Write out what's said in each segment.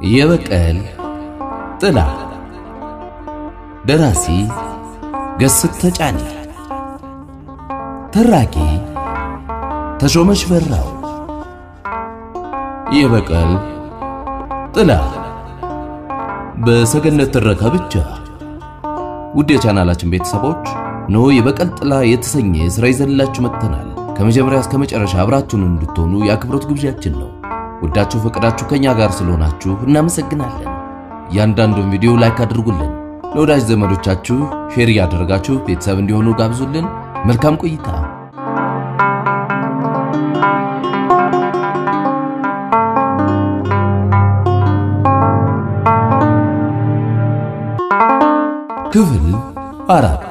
የበቀል ጥላ ደራሲ ገስት ተጫኔ ተራኪ ተሾመች በራው የበቀል ጥላ በሰገነት ትረካ ብቻ። ውድ የቻናላችን ቤተሰቦች እነሆ የበቀል ጥላ የተሰኘ ስራ ይዘንላችሁ መጥተናል። ከመጀመሪያ እስከ መጨረሻ አብራችሁን እንድትሆኑ የአክብሮት ግብዣችን ነው። ወዳችሁ ፈቅዳችሁ ከኛ ጋር ስለሆናችሁ እናመሰግናለን። እያንዳንዱን ቪዲዮ ላይክ አድርጉልን፣ ለወዳጅ ዘመዶቻችሁ ሼር እያደረጋችሁ ቤተሰብ እንዲሆኑ ጋብዙልን። መልካም ቆይታ። ክፍል አራት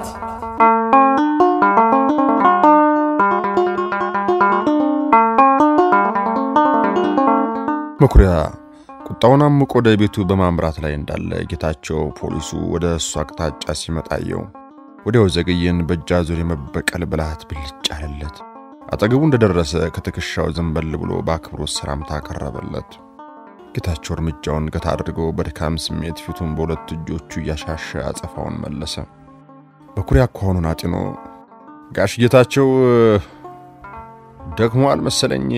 መኩሪያ ቁጣውን አምቆ ወደ ቤቱ በማምራት ላይ እንዳለ ጌታቸው ፖሊሱ ወደ እሱ አቅጣጫ ሲመጣየው ወዲያው ዘገየን በእጅ አዙር የመበቀል ብልሃት ብልጭ አለለት። አጠገቡ እንደደረሰ ከትከሻው ዘንበል ብሎ በአክብሮት ሰላምታ አቀረበለት። ጌታቸው እርምጃውን ገታ አድርጎ በድካም ስሜት ፊቱን በሁለት እጆቹ እያሻሸ አጸፋውን መለሰ። መኩሪያ አኳኋኑን አጢኖ ጋሽ ጌታቸው ደክሟል መሰለኝ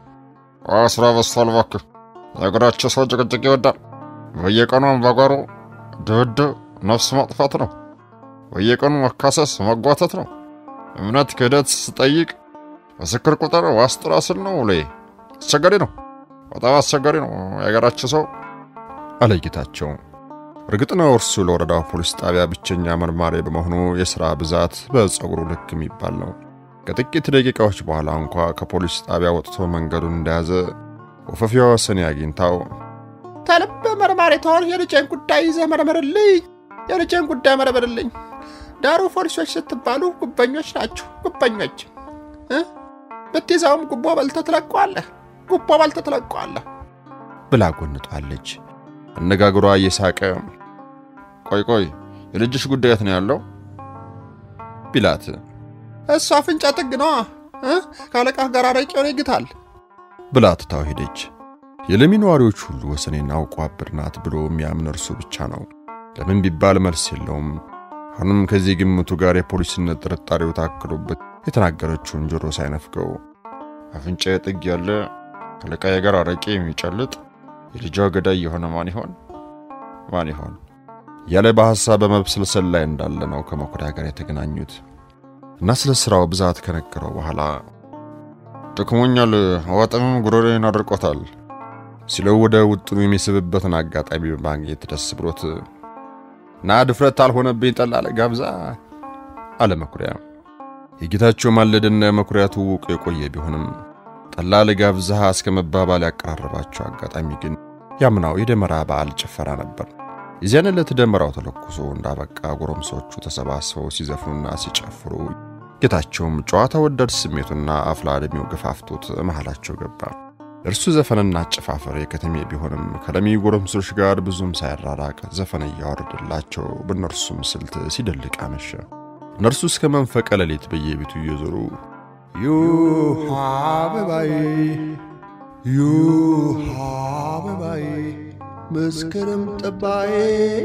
ስራ በዝቷል። እባክህ የሀገራቸው ሰው ጭቅጭቅ ይወዳል። በየቀኑ አምባጓሮ፣ ድብድብ፣ ነፍስ ማጥፋት ነው። በየቀኑ መካሰስ፣ መጓተት ነው። እምነት ክህደት ስጠይቅ ምስክር ቁጥር ዋስ ጥራ ስል ነው ውሌ። አስቸጋሪ ነው፣ በጣም አስቸጋሪ ነው የሀገራቸው ሰው አለ ጌታቸው። እርግጥ ነው እርሱ ለወረዳው ፖሊስ ጣቢያ ብቸኛ መርማሪ በመሆኑ የሥራ ብዛት በጸጉሩ ልክ የሚባል ነው። ከጥቂት ደቂቃዎች በኋላ እንኳ ከፖሊስ ጣቢያ ወጥቶ መንገዱን እንደያዘ ወፈፊዋ ወሰኔ አግኝታው ተልብ መርማሪ ተሆን የልጄን ጉዳይ ይዘህ መርምርልኝ፣ የልጄን ጉዳይ መርምርልኝ። ዳሩ ፖሊሶች ስትባሉ ጉበኞች ናችሁ፣ ጉበኞች እ ብትይዘውም ጉቦ በልተህ ትለቀዋለህ፣ ጉቦ በልተህ ትለቀዋለህ ብላ ጎንጧለች። አነጋግሯ እየሳቀ ቆይ ቆይ የልጅሽ ጉዳየት ነው ያለው ቢላት እሱ አፍንጫ ጥግ ነዋ እ ከአለቃህ ጋር አረቄውን ይግታል ብላ ትታው ሄደች። የለሚ ነዋሪዎች ሁሉ ወሰኔን አውቆ አብር ናት ብሎ የሚያምን እርሱ ብቻ ነው። ለምን ቢባል መልስ የለውም። አሁንም ከዚህ ግምቱ ጋር የፖሊስነት ጥርጣሬው ታክሎበት የተናገረችውን ጆሮ ሳይነፍገው አፍንጫ ጥግ ያለ ከአለቃዬ ጋር አረቄ የሚጨልጥ የልጇ ገዳይ የሆነ ማን ይሆን ማን ይሆን ያለ በሐሳብ በመብሰልሰል ላይ እንዳለ ነው ከመኩሪያ ጋር የተገናኙት እና ስለ ሥራው ብዛት ከነገረው በኋላ ደክሞኛል፣ አዋጠምም ጉሮሬን አድርቆታል ሲለው ወደ ውጥኑ የሚስብበትን አጋጣሚ በማግኘት ደስ ብሎት ና ድፍረት አልሆነብኝ ጠላ ለጋብዛ አለ መኩሪያ። የጌታቸው ማለድና የመኩሪያ ትውውቁ የቆየ ቢሆንም ጠላ ለጋብዛ እስከ መባባል ያቀራረባቸው አጋጣሚ ግን ያምናው የደመራ በዓል ጭፈራ ነበር። የዚያን ዕለት ደመራው ተለኩሶ እንዳበቃ ጎረምሶቹ ተሰባስበው ሲዘፍኑና ሲጨፍሩ ጌታቸውም ጨዋታ ወዳድ ስሜቱና አፍላ ዕድሜው ገፋፍቶት መሃላቸው ገባ። እርሱ ዘፈንና አጨፋፈር የከተሜ ቢሆንም ከለሚ ጎረምሶች ጋር ብዙም ሳይራራቅ ዘፈን እያወረደላቸው በእነርሱም ስልት ሲደልቅ አመሸ። እነርሱ እስከ መንፈቀ ሌሊት በየቤቱ እየዞሩ ዩሃ አበባዬ ዩሃ አበባዬ መስከረም ጠባዬ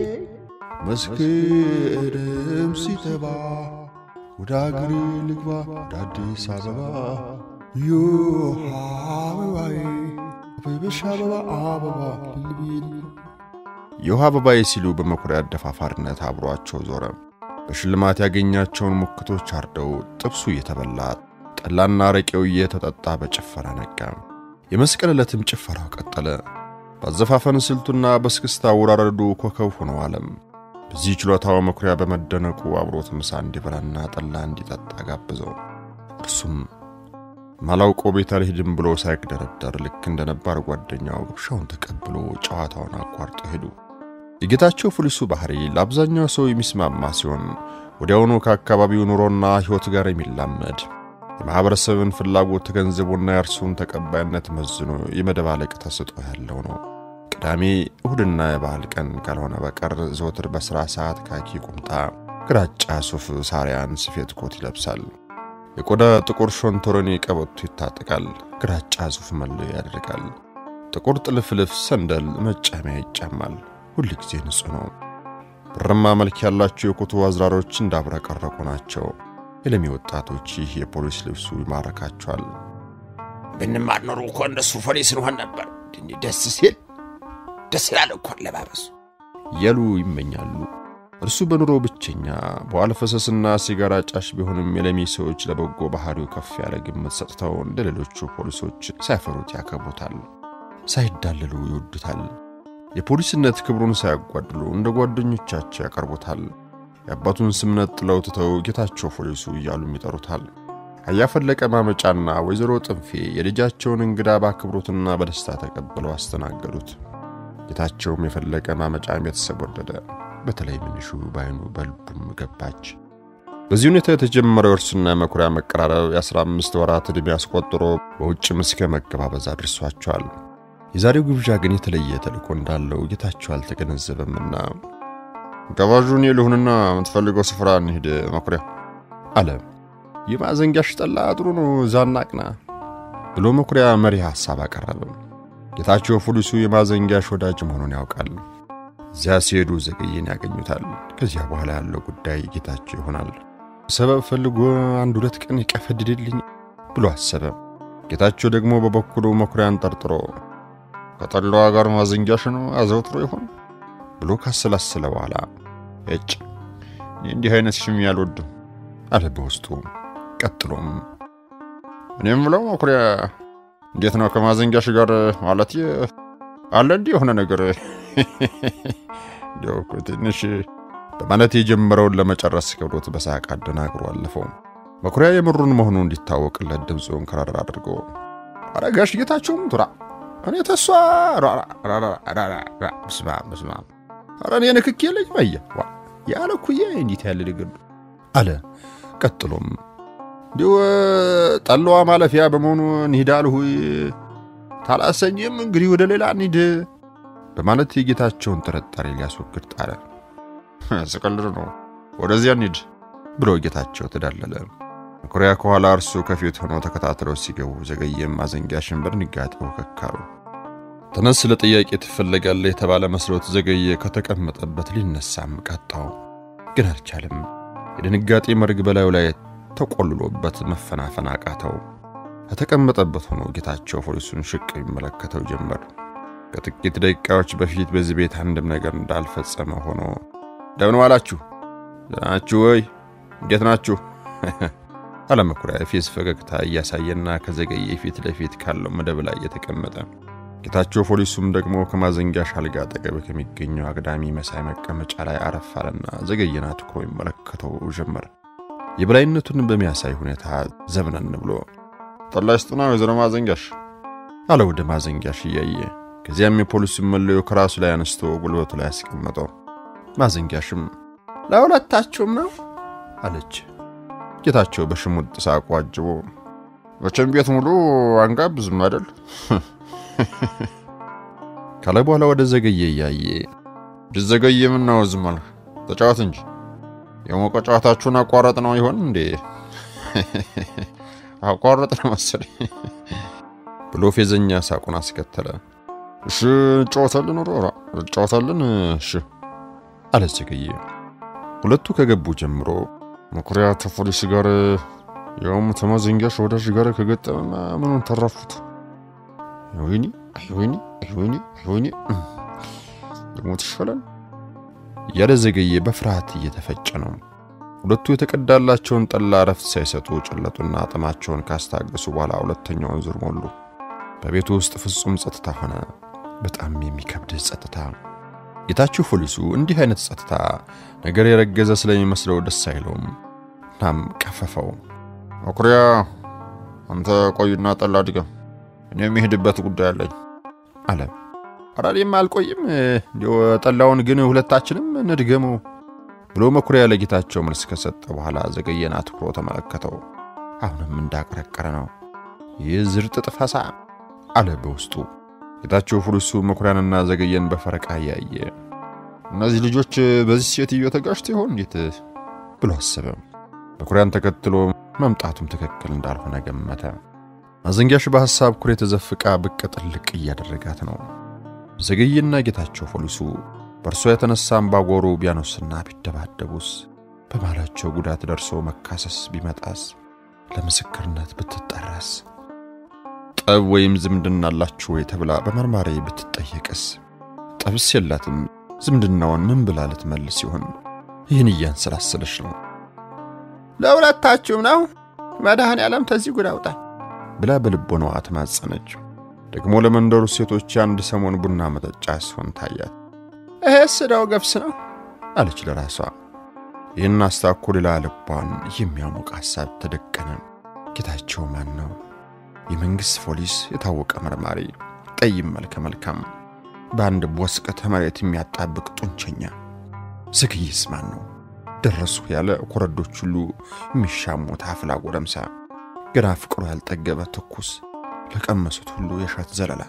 መስከረም ሲጠባ ወደ አገሬ ልግባ ወደ አዲስ አበባ ዮሃ አበባዬ አበበሽ አበባ አበባ ልልቤል ዮሃ አበባዬ ሲሉ በመኩሪያ አደፋፋሪነት አብሯቸው ዞረ። በሽልማት ያገኛቸውን ሙክቶች አርደው ጥብሱ እየተበላ ጠላና አረቄው እየተጠጣ በጭፈራ ነጋ። የመስቀል ዕለትም ጭፈራው ቀጠለ። በአዘፋፈን ስልቱና በስክስታ አወራረዱ ኮከብ ሆኖ አለም። በዚህ ችሎታው መኩሪያ በመደነቁ አብሮት ምሳ እንዲበላና ጠላ እንዲጠጣ ጋብዘው እርሱም ማላውቀው ቤት አልሄድም ብሎ ሳይግደረደር ልክ እንደ ነባር ጓደኛው ግብዣውን ተቀብሎ ጨዋታውን አቋርጦ ሄዱ። የጌታቸው ፖሊሱ ባህሪ ለአብዛኛው ሰው የሚስማማ ሲሆን ወዲያውኑ ከአካባቢው ኑሮና ሕይወት ጋር የሚላመድ የማኅበረሰብን ፍላጎት ተገንዝቦና የእርሱን ተቀባይነት መዝኖ የመደባለቅ ተሰጥኦ ያለው ነው። ቅዳሜ፣ እሁድና የበዓል ቀን ካልሆነ በቀር ዘወትር በሥራ ሰዓት ካኪ ቁምጣ፣ ግራጫ ሱፍ ሳሪያን ስፌት ኮት ይለብሳል። የቆዳ ጥቁር ሾንቶሮኒ ቀበቶ ይታጠቃል። ግራጫ ሱፍ መለዮ ያደርጋል። ጥቁር ጥልፍልፍ ሰንደል መጫሚያ ይጫማል። ሁል ጊዜ ንጹሕ ነው። ብርማ መልክ ያላቸው የኮቱ አዝራሮች እንዳብረቀረቁ ናቸው። የለሚ ወጣቶች ይህ የፖሊስ ልብሱ ይማረካቸዋል። ብንማር ኖሮ እኮ እንደሱ ፖሊስ እንሆን ነበር። ደስ ሲል ደስ ይላል እኮ አለባበሱ እያሉ ይመኛሉ። እርሱ በኑሮ ብቸኛ በኋላ ፈሰስና ሲጋራ ጫሽ ቢሆንም የለሚ ሰዎች ለበጎ ባህሪው ከፍ ያለ ግምት ሰጥተው እንደ ሌሎቹ ፖሊሶች ሳይፈሩት ያከብሩታል፣ ሳይዳለሉ ይወዱታል። የፖሊስነት ክብሩን ሳያጓድሉ እንደ ጓደኞቻቸው ያቀርቡታል። የአባቱን ስም ነጥለው ትተው ጌታቸው ፖሊሱ እያሉም ይጠሩታል። አያፈለቀ ማመጫና ወይዘሮ ጥንፌ የልጃቸውን እንግዳ በአክብሮትና በደስታ ተቀብለው አስተናገዱት። ጌታቸውም የፈለቀ ማመጫ ቤተሰብ ወደደ። በተለይ ምንሹ ባይኑ በልቡም ገባች። በዚህ ሁኔታ የተጀመረው እርሱና መኩሪያ መቀራረብ የአስራ አምስት ወራት ዕድሜ አስቆጥሮ በውጭም እስከ መገባበዝ አድርሷቸዋል። የዛሬው ግብዣ ግን የተለየ ተልእኮ እንዳለው ጌታቸው አልተገነዘበምና ገባዡ እኔ ልሁንና የምትፈልገው ስፍራ እንሂድ መኩሪያ አለ። የማዘንጊያሽ ጠላ ጥሩ ነው፣ ዛና ቅና ብሎ መኩሪያ መሪ ሐሳብ አቀረበ። ጌታቸው ፖሊሱ የማዘንጊያሽ ወዳጅ መሆኑን ያውቃል። እዚያ ሲሄዱ ዘገየን ያገኙታል። ከዚያ በኋላ ያለው ጉዳይ ጌታቸው ይሆናል። ሰበብ ፈልጎ አንድ ሁለት ቀን ይቀፈድድልኝ ብሎ አሰበ። ጌታቸው ደግሞ በበኩሉ መኩሪያን ጠርጥሮ ከጠላዋ ጋር ማዘንጊያሽን አዘውትሮ ይሆን ብሎ ካሰላሰለ በኋላ እጭ እንዲህ አይነት ሽሚ አልወድም አለ በውስጡ። ቀጥሎም እኔም ብለው መኩሪያ እንዴት ነው ከማዘንጊያሽ ጋር ማለት አለ እንዲህ የሆነ ነገር እንዲያው እኮ ትንሽ በማለት የጀመረውን ለመጨረስ ከብዶት በሳቅ አደናግሮ አለፈው። መኩሪያ የምሩን መሆኑ እንዲታወቅለት ድምፁን ከረር አድርጎ ኧረ ጋሽ ጌታቸውም ቱራ እኔ ተሷ ብስማ ብስማ ኧረ እኔ ንክክ የለኝ መየ ያለ እኩዬ እንዴት ያለ ነገር አለ። ቀጥሎም እንዲሁ ጠላዋ ማለፊያ በመሆኑ እንሂድ አልሁይ ታላሰኝም እንግዲህ ወደ ሌላ እንሂድ በማለት የጌታቸውን ጥርጣሬ ሊያስወግድ ጣረ። ስቀልድ ነው ወደዚያ እንሂድ ብሎ ጌታቸው ተዳለለ። መኩሪያ ከኋላ እርሱ ከፊት ሆኖ ተከታትለው ሲገቡ ዘገየም ማዘንጊያሽን በድንጋጤ ወከካሉ። ተነስ ለጥያቄ ትፈለጋለህ የተባለ መስሎት ዘገየ ከተቀመጠበት ሊነሳም ቀጣው፣ ግን አልቻለም። የድንጋጤ መርግ በላዩ ላይ ተቆልሎበት መፈናፈን አቃተው። ከተቀመጠበት ሆኖ ጌታቸው ፖሊሱን ሽቅ ይመለከተው ጀመር። ከጥቂት ደቂቃዎች በፊት በዚህ ቤት አንድም ነገር እንዳልፈጸመ ሆኖ እንደምን ዋላችሁ? ናችሁ ወይ? እንዴት ናችሁ? አለመኩሪያ ፊት ፈገግታ እያሳየና ከዘገየ ፊት ለፊት ካለው መደብ ላይ የተቀመጠ ጌታቸው ፖሊሱም ደግሞ ከማዘንጊያሽ አልጋ አጠገብ ከሚገኘው አግዳሚ መሳይ መቀመጫ ላይ አረፍ አለና ዘገየን አትኩሮ ይመለከተው ጀመር። የበላይነቱን በሚያሳይ ሁኔታ ዘብነን ብሎ ጠላ ይስጡና ወይዘሮ ማዘንጊያሽ አለ ወደ ማዘንጊያሽ እያየ። ከዚያም የፖሊሱን መለዮ ከራሱ ላይ አንስቶ ጉልበቱ ላይ ያስቀመጠው። ማዘንጊያሽም ለሁለታችሁም ነው አለች። ጌታቸው በሽሙጥ ሳቁ አጅቦ መቼም ቤት ሙሉ አንጋብዝም አይደል ካለ በኋላ ወደ ዘገየ እያየ ብዘገየ ምን ነው ዝም አልክ? ተጫወት እንጂ የሞቀ ጨዋታችሁን አቋረጥ ነው ይሆን እንዴ? አቋረጥ ነው መሰለኝ ብሎ ፌዘኛ ሳቁን አስከተለ። እሺ እንጫወታለን፣ ሮራ እንጫወታለን። እሺ አለ ዘገየ። ሁለቱ ከገቡ ጀምሮ መኩሪያ ከፖሊስ ጋር ያውም ከማዘንጊያሽ ወዳጅ ጋር ከገጠመማ ምኑን ተረፉት? ወይኔ ወይኔ ወይኔ ወይኔ ደግሞ ትሻላል እያለ ዘገየ በፍርሃት እየተፈጨ ነው። ሁለቱ የተቀዳላቸውን ጠላ እረፍት ሳይሰጡ ጨለጡና ጥማቸውን ካስታገሱ በኋላ ሁለተኛውን ዙር ሞሉ። በቤቱ ውስጥ ፍጹም ጸጥታ ሆነ። በጣም የሚከብድ ጸጥታ። ጌታቸው ፖሊሱ እንዲህ አይነት ጸጥታ ነገር የረገዘ ስለሚመስለው ደስ አይለውም። እናም ቀፈፈው። መኩሪያ አንተ ቆይና ጠላ ድገም፣ እኔ የሚሄድበት ጉዳይ አለኝ አለ። ኧረ እኔም አልቆይም፣ እንዲያው ጠላውን ግን ሁለታችንም እንድገመው ብሎ መኩሪያ ለጌታቸው መልስ ከሰጠ በኋላ ዘገየን አትኩሮ ተመለከተው። አሁንም እንዳቀረቀረ ነው። ይህ ዝርጥጥ ፈሳ አለ በውስጡ። ጌታቸው ፖሊሱ መኩሪያንና ዘገየን በፈረቃ እያየ እነዚህ ልጆች በዚህ ሴትዮ ተጋጭተው ይሆን እንዴት ብሎ አሰበ። መኩሪያን ተከትሎ መምጣቱም ትክክል እንዳልሆነ ገመተ። ማዘንጊያሽ በሐሳብ ኩሬ ተዘፍቃ ብቅ ጥልቅ እያደረጋት ነው። ዘገየና ጌታቸው ፖሊሱ በእርሷ የተነሳ አምባጓሮ ቢያኖስና ቢደባደቡስ በማላቸው ጉዳት ደርሶ መካሰስ ቢመጣስ ለምስክርነት ብትጠራስ ጠብ ወይም ዝምድና አላችሁ ወይ ተብላ በመርማሪ ብትጠየቅስ ጠብስ የላትም። ዝምድናውን ምን ብላ ልትመልስ ይሆን? ይህን እያንሰላሰለች ነው ለሁለታችሁም ነው መድኃኔ ዓለም ተዚህ ጉድ አውጣኝ ብላ በልቦናዋ ተማጸነች። ደግሞ ለመንደሩ ሴቶች የአንድ ሰሞን ቡና መጠጫ ሲሆን ታያት። ይሄስ ዕዳው ገብስ ነው አለች ለራሷ። ይህን አስታኮ ሌላ ልቧን የሚያሞቅ ሐሳብ ተደቀነ። ጌታቸው ማን ነው? የመንግሥት ፖሊስ፣ የታወቀ መርማሪ፣ ጠይም መልከ መልካም፣ በአንድ ቦስቀተ መሬት የሚያጣብቅ ጡንቸኛ። ዘገየስ ማን ነው? ደረሱ ያለ ኮረዶች ሁሉ የሚሻሙት አፍላ ጎረምሳ፣ ገና ፍቅሩ ያልጠገበ ትኩስ፣ ለቀመሱት ሁሉ የእሸት ዘለላ።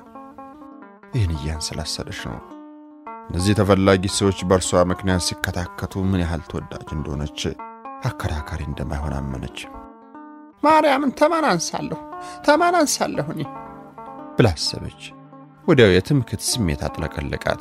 ይህን እያንሰላሰለች ነው። እነዚህ ተፈላጊ ሰዎች በእርሷ ምክንያት ሲከታከቱ ምን ያህል ተወዳጅ እንደሆነች አከራካሪ እንደማይሆን አመነች። ማርያምን ተማን አንሳለሁ ተማን አንሳለሁ እኔ ብላ አሰበች። ወዲያው የትምክት ስሜት አጥለቀለቃት።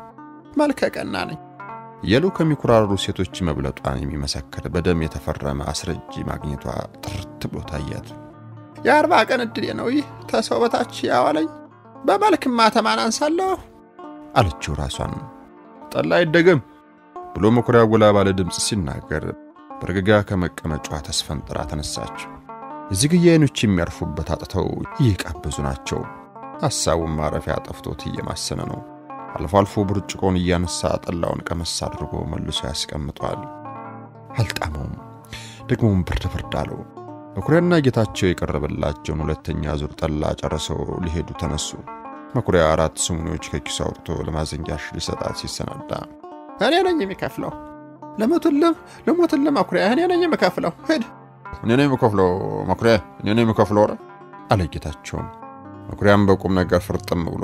መልከ ቀና ነኝ የሉ ከሚኮራሩ ሴቶች መብለጧን የሚመሰክር በደም የተፈረመ አስረጂ ማግኘቷ ጥርት ብሎ ታያት። የአርባ ቀን ዕድሌ ነው ይህ ተሰው በታች ያዋለኝ በመልክማ ተማን አንሳለሁ አለችው ራሷን። ጠላ አይደገም ብሎ መኩሪያ ጎላ ባለ ድምፅ ሲናገር በርግጋ ከመቀመጫዋ ተስፈንጥራ ተነሳች። የዝግያ ዓይኖች የሚያርፉበት አጥተው እየቃበዙ ናቸው። ሐሳቡን ማረፊያ ጠፍቶት እየማሰነ ነው። አልፎ አልፎ ብርጭቆን እያነሳ ጠላውን ቀመስ አድርጎ መልሶ ያስቀምጧል። አልጣመውም። ደግሞም ብርድ ብርድ አለው። መኩሪያና ጌታቸው የቀረበላቸውን ሁለተኛ ዙር ጠላ ጨርሰው ሊሄዱ ተነሱ። መኩሪያ አራት ስሙኒዎች ከኪሱ አውጥቶ ለማዘንጊያሽ ሊሰጣት ሲሰናዳ እኔ ነኝ የሚከፍለው ለሞትልም ለሞትልም መኩሪያ እኔ ነኝ የምከፍለው ሂድ እኔ ነኝ የምከፍለው መኩሪያ፣ እኔ ነኝ የምከፍለው። ኧረ አለ ጌታቸውም። መኩሪያም በቁም ነገር ፍርጥም ብሎ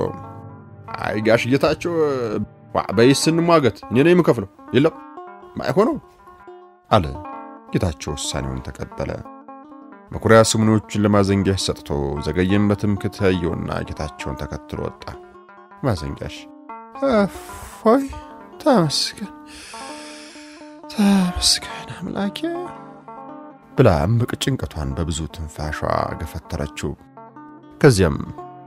አይ ጋሽ ጌታቸው በይስ እንሟገት፣ እኔ ነኝ የምከፍለው። የለም ማይሆነው አለ። ጌታቸው ውሳኔውን ተቀበለ። መኩሪያ ስሙኒዎቹን ለማዘንጊያሽ ሰጥቶ ዘገየም በትምክት ያየውና ጌታቸውን ተከትሎ ወጣ። ማዘንጊያሽ እፎይ ተመስገን ተመስገን አምላኬ ብላ እምቅ ጭንቀቷን በብዙ ትንፋሿ ገፈተረችው። ከዚያም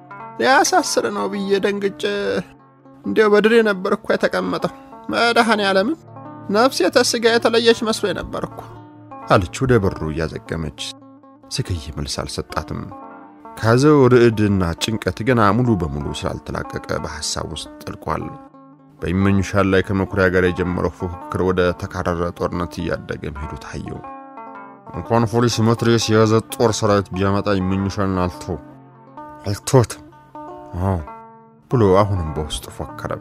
ሊያሳስር ነው ብዬ ደንግጬ እንዲያው በድሬ ነበር እኮ የተቀመጠው መድኃኔ ዓለምን ነፍሴ ተስጋ የተለየች መስሎ ነበር እኮ አለች ወደ በሩ እያዘገመች። ዘገየ መልስ አልሰጣትም። ከያዘው ርዕድና ጭንቀት ገና ሙሉ በሙሉ ስላልተላቀቀ በሐሳብ ውስጥ ጠልቋል። በይመኙሻል ላይ ከመኩሪያ ጋር የጀመረው ፉክክር ወደ ተካረረ ጦርነት እያደገ መሄዱ ታየው። እንኳን ፖሊስ መትረየስ የያዘ ጦር ሰራዊት ቢያመጣ ይመኙሻልን አልቶ አልቶትም አዎ ብሎ አሁንም በውስጡ ፎከረ።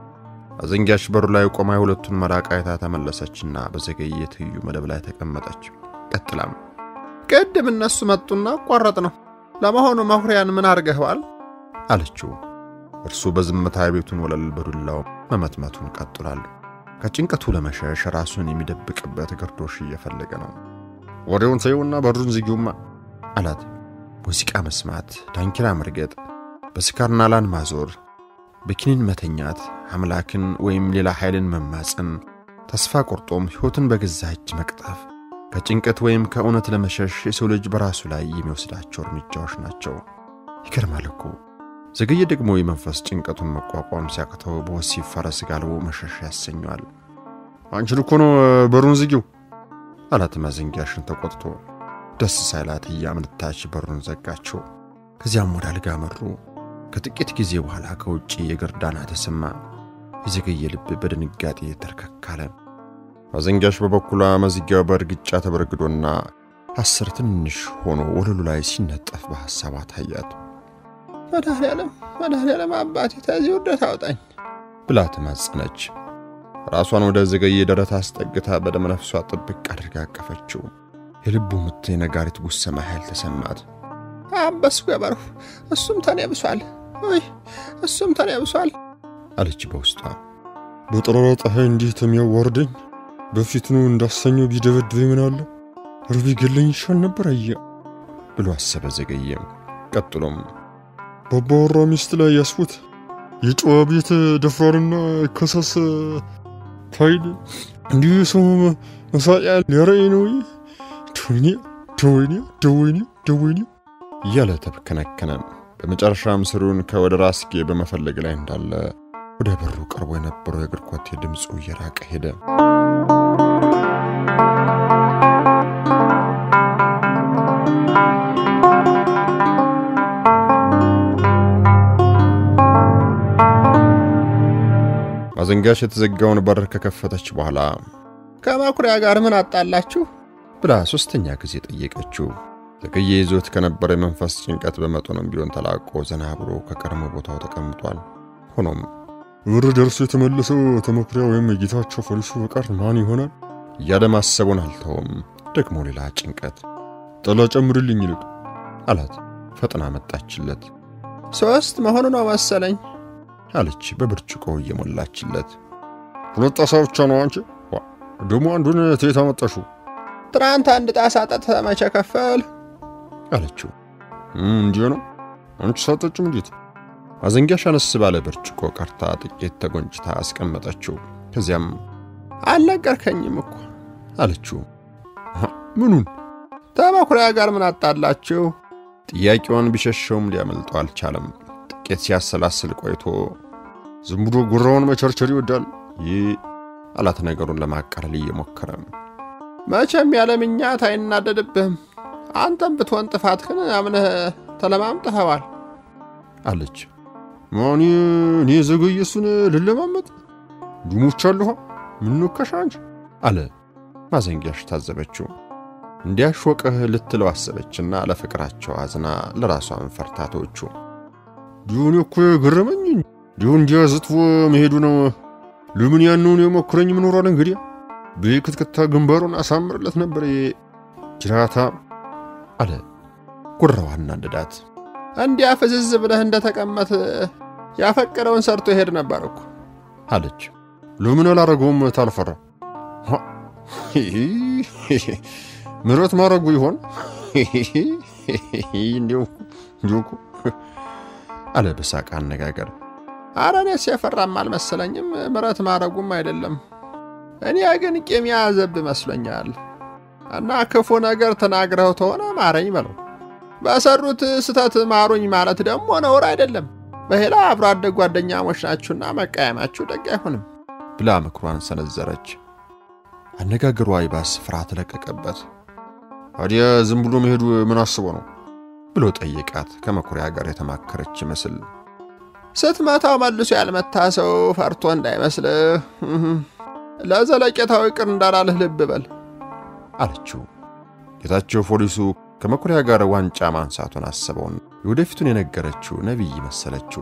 አዘንጊያሽ በሩ ላይ ቆማ የሁለቱን መራቅ አይታ ተመለሰችና በዘገየ ትይዩ መደብ ላይ ተቀመጠች። ቀጥላም ቅድም እነሱ መጡና አቋረጥ ነው ለመሆኑ መኩሪያን ምን አርገኸዋል አለችው። እርሱ በዝምታ የቤቱን ወለል በዱላው መመትመቱን ቀጥሏል። ከጭንቀቱ ለመሸሽ ራሱን የሚደብቅበት ግርዶሽ እየፈለገ ነው። ወሬውን ተይውና በሩን ዝጊውማ አላት። ሙዚቃ መስማት፣ ዳንኪራ መርገጥ፣ በስካር ናላን ማዞር፣ በኪኒን መተኛት፣ አምላክን ወይም ሌላ ኃይልን መማፀን፣ ተስፋ ቆርጦም ሕይወትን በገዛ እጅ መቅጠፍ ከጭንቀት ወይም ከእውነት ለመሸሽ የሰው ልጅ በራሱ ላይ የሚወስዳቸው እርምጃዎች ናቸው። ይገርማል እኮ ዘገየ ደግሞ የመንፈስ ጭንቀቱን መቋቋም ሲያቅተው በወሲብ ፈረስ ጋልቦ መሸሽ ያሰኘዋል። አንቺን እኮ ነው በሩን ዝጊው አላት ማዘንጊያሽን ተቆጥቶ። ደስ ሳይላት እያመነታች በሩን ዘጋችው። ከዚያም ወደ አልጋ መሩ። ከጥቂት ጊዜ በኋላ ከውጪ የእግር ዳና ተሰማ። የዘገየ ልብ በድንጋጤ ተርከካለ። ማዘንጊያሽ በበኩሏ መዝጊያው በእርግጫ ተበርግዶና አስር ትንሽ ሆኖ ወለሉ ላይ ሲነጠፍ በሐሳቧ ታያት። መድኃኔ ዓለም መድኃኔ ዓለም አባቴ ተዚህ ውርደት አውጣኝ ብላ ተማጸነች። ራሷን ወደ ዘገየ ደረት አስጠግታ በደመ ነፍሷ ጥብቅ አድርጋ አቀፈችው። የልቡ ምት የነጋሪት ጉሰማ ኃይል ተሰማት። አበሱ ገበርሁ እሱም ተኔ ብሷል ወይ እሱም ተኔ ብሷል አለች በውስጧ። በጠራራ ፀሐይ እንዲህ ተሚያዋርደኝ በፊትኑ እንዳሰኘው ቢደበድበኝ ምን አለ ርቢ ገለኝ ይሻል ነበር አየ ብሎ አሰበ ዘገየ። ቀጥሎም በአባወራ ሚስት ላይ ያስፉት የጨዋ ቤት ደፍራርና ከሰስ ፋይል እንዲሁ ሰው መሳቂያ ሊያረይ ነው። ደወይኔ ደወይኔ ደወይኔ ደወይኔ እያለ ተብከነከነ። በመጨረሻም ስሩን ከወደ ራስጌ በመፈለግ ላይ እንዳለ ወደ በሩ ቀርቦ የነበረው የእግር ኮቴ ድምፁ እየራቀ ሄደ። ማዘንጋሽ የተዘጋውን በር ከከፈተች በኋላ ከመኩሪያ ጋር ምን አጣላችሁ? ብላ ሶስተኛ ጊዜ ጠየቀችው። ዘገየ ይዞት ከነበረ የመንፈስ ጭንቀት በመጠኑም ቢሆን ተላቆ ዘና ብሎ ከቀድሞ ቦታው ተቀምጧል። ሆኖም ብር ደርሶ የተመለሰው ተመኩሪያ ወይም የጌታቸው ፖሊሱ በቀር ማን ይሆናል እያለ ማሰቡን አልተውም። ደግሞ ሌላ ጭንቀት ጠላ ጨምርልኝ ይልቅ አላት። ፈጥና መጣችለት። ሶስት መሆኑ ነው መሰለኝ አለች በብርጭቆ እየሞላችለት። ሁለት ጣሳ ብቻ ነው አንቺ ደግሞ አንዱን ተየት አመጣሽው? ትናንት አንድ ጣሳ ጠጥተህ መቼ ከፈል አለችው። እንዲህ ነው አንቺ ሳጠጭም እንዴት? ማዘንጊያሽ አነስ ባለ ብርጭቆ ቀርታ ጥቂት ተጎንጭታ አስቀመጠችው። ከዚያም አልነገርከኝም እኮ አለችው። ምኑን? ተመኩሪያ ጋር ምን አጣላችሁ? ጥያቄዋን ቢሸሸውም ሊያመልጠው አልቻለም። ጥቂት ሲያሰላስል ቆይቶ ዝም ብሎ ጉራውን መቸርቸር ይወዳል ይህ አላት ነገሩን ለማቃለል እየሞከረ መቼም ያለ ምኛት አይናደድብህም። አንተም ብትሆን ጥፋትህን አምነህ ተለማምጠኸዋል አለች። ማን እኔ ዘገየ እሱን ልለማመጥ ዱሞቻለሁ ምን ነካሽ አንቺ አለ ማዘንጊያሽ ታዘበችው። እንዲያሾቅህ ልትለው አሰበችና ለፍቅራቸው አዝና ለራሷን ፈርታቶቹ ዲሁን እኮ የገረመኝ ዲሁ እንዲያ ዝጥፎ መሄዱ ነው። ለምን ያንውን የሞክረኝ ምኖሯል እንግዲህ በክትክታ ግንባሩን አሳምርለት ነበር ጅራታ አለ ጉራዋ አናደዳት። እንዲያ ፍዝዝ ብለህ እንደተቀመጥ ያፈቀረውን ሰርቶ ይሄድ ነበር እኮ አለች። ለምን አላረገውም ታልፈራ ምረት ማድረጉ ይሆን እንዲሁ እንዲሁ አለ በሳቅ አነጋገር። አረ እኔስ የፈራም አልመሰለኝም፣ ምረት ማድረጉም አይደለም። እኔ ግን ቂም የያዘብ መስሎኛል። እና ክፉ ነገር ተናግረው ተሆነ ማረኝ በለው። በሰሩት ስተት ማሩኝ ማለት ደግሞ ነውር አይደለም። በሌላ አብሮ አደግ ጓደኛሞች ናችሁና መቃየማችሁ ደግ አይሆንም ብላ ምክሯን ሰነዘረች። አነጋገሯ ይባስ ፍርሃት ለቀቀበት። ታዲያ ዝም ብሎ መሄዱ ምን አስቦ ነው ብሎ ጠየቃት። ከመኩሪያ ጋር የተማከረች ይመስል ስትመታው መልሶ ያልመታ ሰው ፈርቶ እንዳይመስልህ ለዘለቄታው ይቅር እንዳላልህ ልብ በል አለችው። ጌታቸው ፖሊሱ ከመኩሪያ ጋር ዋንጫ ማንሳቱን አስበውን የወደፊቱን የነገረችው ነቢይ መሰለችው።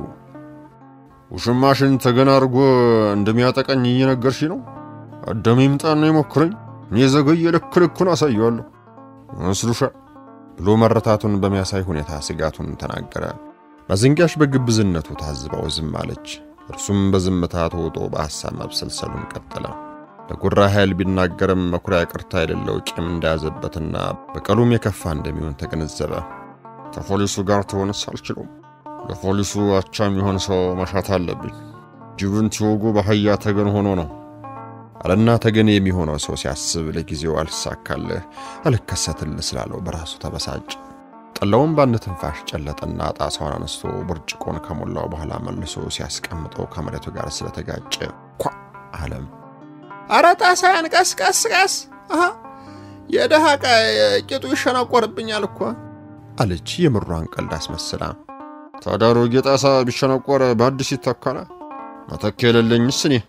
ውሽማሽን ተገና አድርጎ እንደሚያጠቀኝ እየነገርሽ ነው። አዳም ይምጣና ይሞክረኝ፣ እኔ ዘገየ ልክ ልኩን አሳየዋለሁ መስሉሻ ብሎ መረታቱን በሚያሳይ ሁኔታ ስጋቱን ተናገረ። ማዘንጊያሽ በግብዝነቱ ታዝባው ዝም አለች። እርሱም በዝምታ ተውጦ በሐሳብ መብሰልሰሉን ቀጠለ። ለጉራ ኃይል ቢናገርም መኩሪያ ቅርታ የሌለው ቂም እንደያዘበትና በቀሉም የከፋ እንደሚሆን ተገነዘበ። ከፖሊሱ ጋር ትሆንስ አልችሉም። ለፖሊሱ አቻ የሚሆን ሰው መሻት አለብኝ። ጅብን ሲወጉ በአህያ ተገን ሆኖ ነው አለና ተገን የሚሆነው ሰው ሲያስብ ለጊዜው አልሳካልህ አልከሰትልህ ስላለው በራሱ ተበሳጭ። ጠላውን በአንድ ትንፋሽ ጨለጠና ጣሳውን አነስቶ ብርጭቆን ከሞላው በኋላ መልሶ ሲያስቀምጠው ከመሬቱ ጋር ስለተጋጨ ኳ አለም። አረ ጣሳያን ቀስ ቀስ ቀስ የደሃ ቂጡ ይሸነቆርብኛል እኮ አለች የምሯን ቀልድ አስመስላ። ታዲያ አሮጌ ጣሳ ቢሸነቆር በአዲስ ይተካል። መተኪያ የሌለኝስ እኔ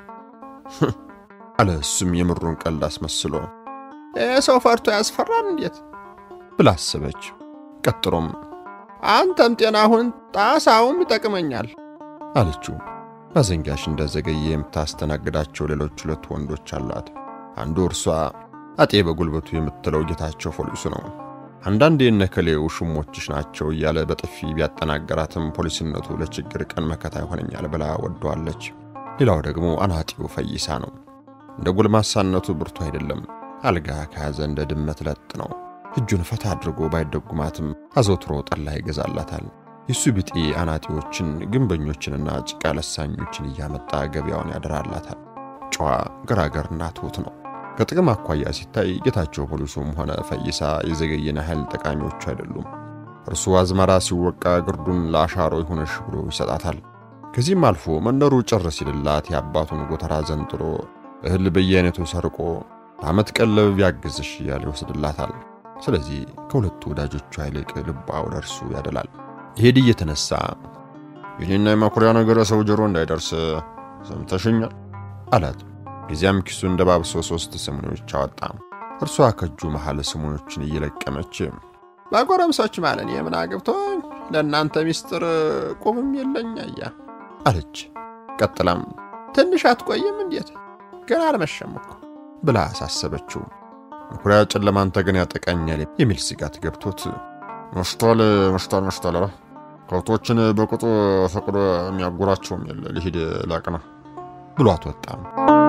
አለ እሱም የምሩን ቀልድ አስመስሎ። ይህ ሰው ፈርቶ ያስፈራል እንዴት ብላ አሰበች። ቀጥሎም አንተም ጤና ሁን፣ ጣሳውም ይጠቅመኛል አለችው። ማዘንጊያሽ እንደዘገየ የምታስተናግዳቸው ሌሎች ሁለት ወንዶች አሏት። አንዱ እርሷ አጤ በጉልበቱ የምትለው ጌታቸው ፖሊሱ ነው። አንዳንዴ እነከሌ ውሽሞችሽ ናቸው እያለ በጥፊ ቢያጠናገራትም ፖሊስነቱ ለችግር ቀን መከታ ይሆነኛል ብላ ወደዋለች። ሌላው ደግሞ አናጢው ፈይሳ ነው። እንደ ጎልማሳነቱ ብርቱ አይደለም። አልጋ ከያዘ እንደ ድመት ለጥ ነው። እጁን ፈታ አድርጎ ባይደጉማትም አዘውትሮ ጠላ ይገዛላታል። የሱ ቢጤ አናጢዎችን፣ ግንበኞችንና ጭቃ ለሳኞችን እያመጣ ገበያውን ያደራላታል። ጨዋ ገራገርና ትሁት ነው። ከጥቅም አኳያ ሲታይ ጌታቸው ፖሊሱም ሆነ ፈይሳ የዘገየን ያህል ጠቃሚዎቹ አይደሉም። እርሱ አዝመራ ሲወቃ ግርዱን ለአሻሮ ይሁንሽ ብሎ ይሰጣታል። ከዚህም አልፎ መንደሩ ጭር ሲልላት የአባቱን ጎተራ ዘንጥሎ እህል በየአይነቱ ሰርቆ ለዓመት ቀለብ ያግዝሽ እያለ ይወስድላታል። ስለዚህ ከሁለቱ ወዳጆቿ ይልቅ ልቧ ወደ እርሱ ያደላል። ይሄድ እየተነሳ የኔና የመኩሪያ ነገር ሰው ጆሮ እንዳይደርስ ሰምተሽኛል አላት። ከዚያም ኪሱን ደባብሶ ሶስት ስሙኖች አወጣ። እርሷ ከእጁ መሃል ስሙኖችን እየለቀመች በጎረምሶች ማለት እኔ ምን አግብቶኝ ለእናንተ ሚስጥር ቁምም የለኝ አያ አለች። ቀጥላም ትንሽ አትቆይም እንዴት ገና አልመሸም እኮ ብላ አሳሰበችው። መኩሪያ ጨለማን ተገን ያጠቃኛል የሚል ስጋት ገብቶት መሽቷል፣ መሽቷል፣ መሽቷል። ኧረ ከብቶችን በቁጡ ፈቅዶ የሚያጎራቸውም የለ ልሂድ ላቅና ብሏት ወጣም።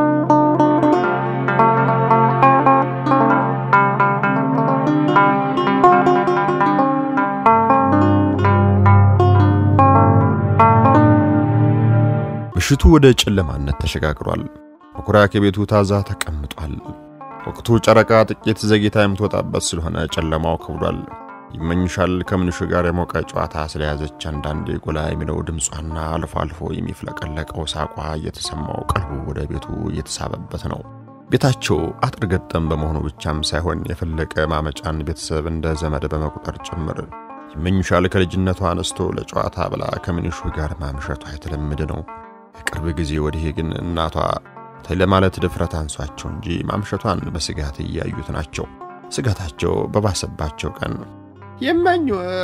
ምሽቱ ወደ ጨለማነት ተሸጋግሯል። መኩሪያ ከቤቱ ታዛ ተቀምጧል። ወቅቱ ጨረቃ ጥቂት ዘግይታ የምትወጣበት ስለሆነ ጨለማው ከብዷል። ይመኝሻል ከምንሹ ጋር የሞቀ ጨዋታ ስለያዘች አንዳንዴ ጎላ የሚለው ድምጿና አልፎ አልፎ የሚፍለቀለቀው ሳቋ እየተሰማው ቀልቡ ወደ ቤቱ እየተሳበበት ነው። ቤታቸው አጥር ገጠም በመሆኑ ብቻም ሳይሆን የፈለቀ ማመጫን ቤተሰብ እንደ ዘመድ በመቁጠር ጭምር ይመኝሻል ከልጅነቷ አነስቶ ለጨዋታ ብላ ከምንሹ ጋር ማምሸቷ የተለመደ ነው። የቅርብ ጊዜ ወዲህ ግን እናቷ ተይ ለማለት ድፍረት አንሷቸው እንጂ ማምሸቷን በስጋት እያዩት ናቸው። ስጋታቸው በባሰባቸው ቀን ይመኙ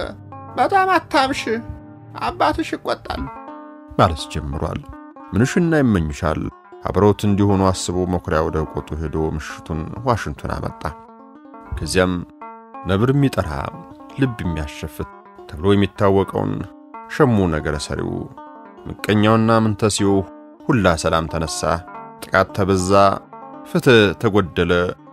በጣም አታምሽ፣ አባትሽ ይቆጣሉ ማለት ጀምሯል። ምንሽና ይመኝሻል አብረውት እንዲሆኑ አስቦ መኩሪያ ወደ ቆጡ ሄዶ ምሽቱን ዋሽንቱን አመጣ። ከዚያም ነብር የሚጠራ ልብ የሚያሸፍት ተብሎ የሚታወቀውን ሸሙ ነገረ ሰሪው ምቀኛውና ምንተሲው ሁላ ሰላም ተነሳ፣ ጥቃት ተበዛ፣ ፍትህ ተጎደለ፣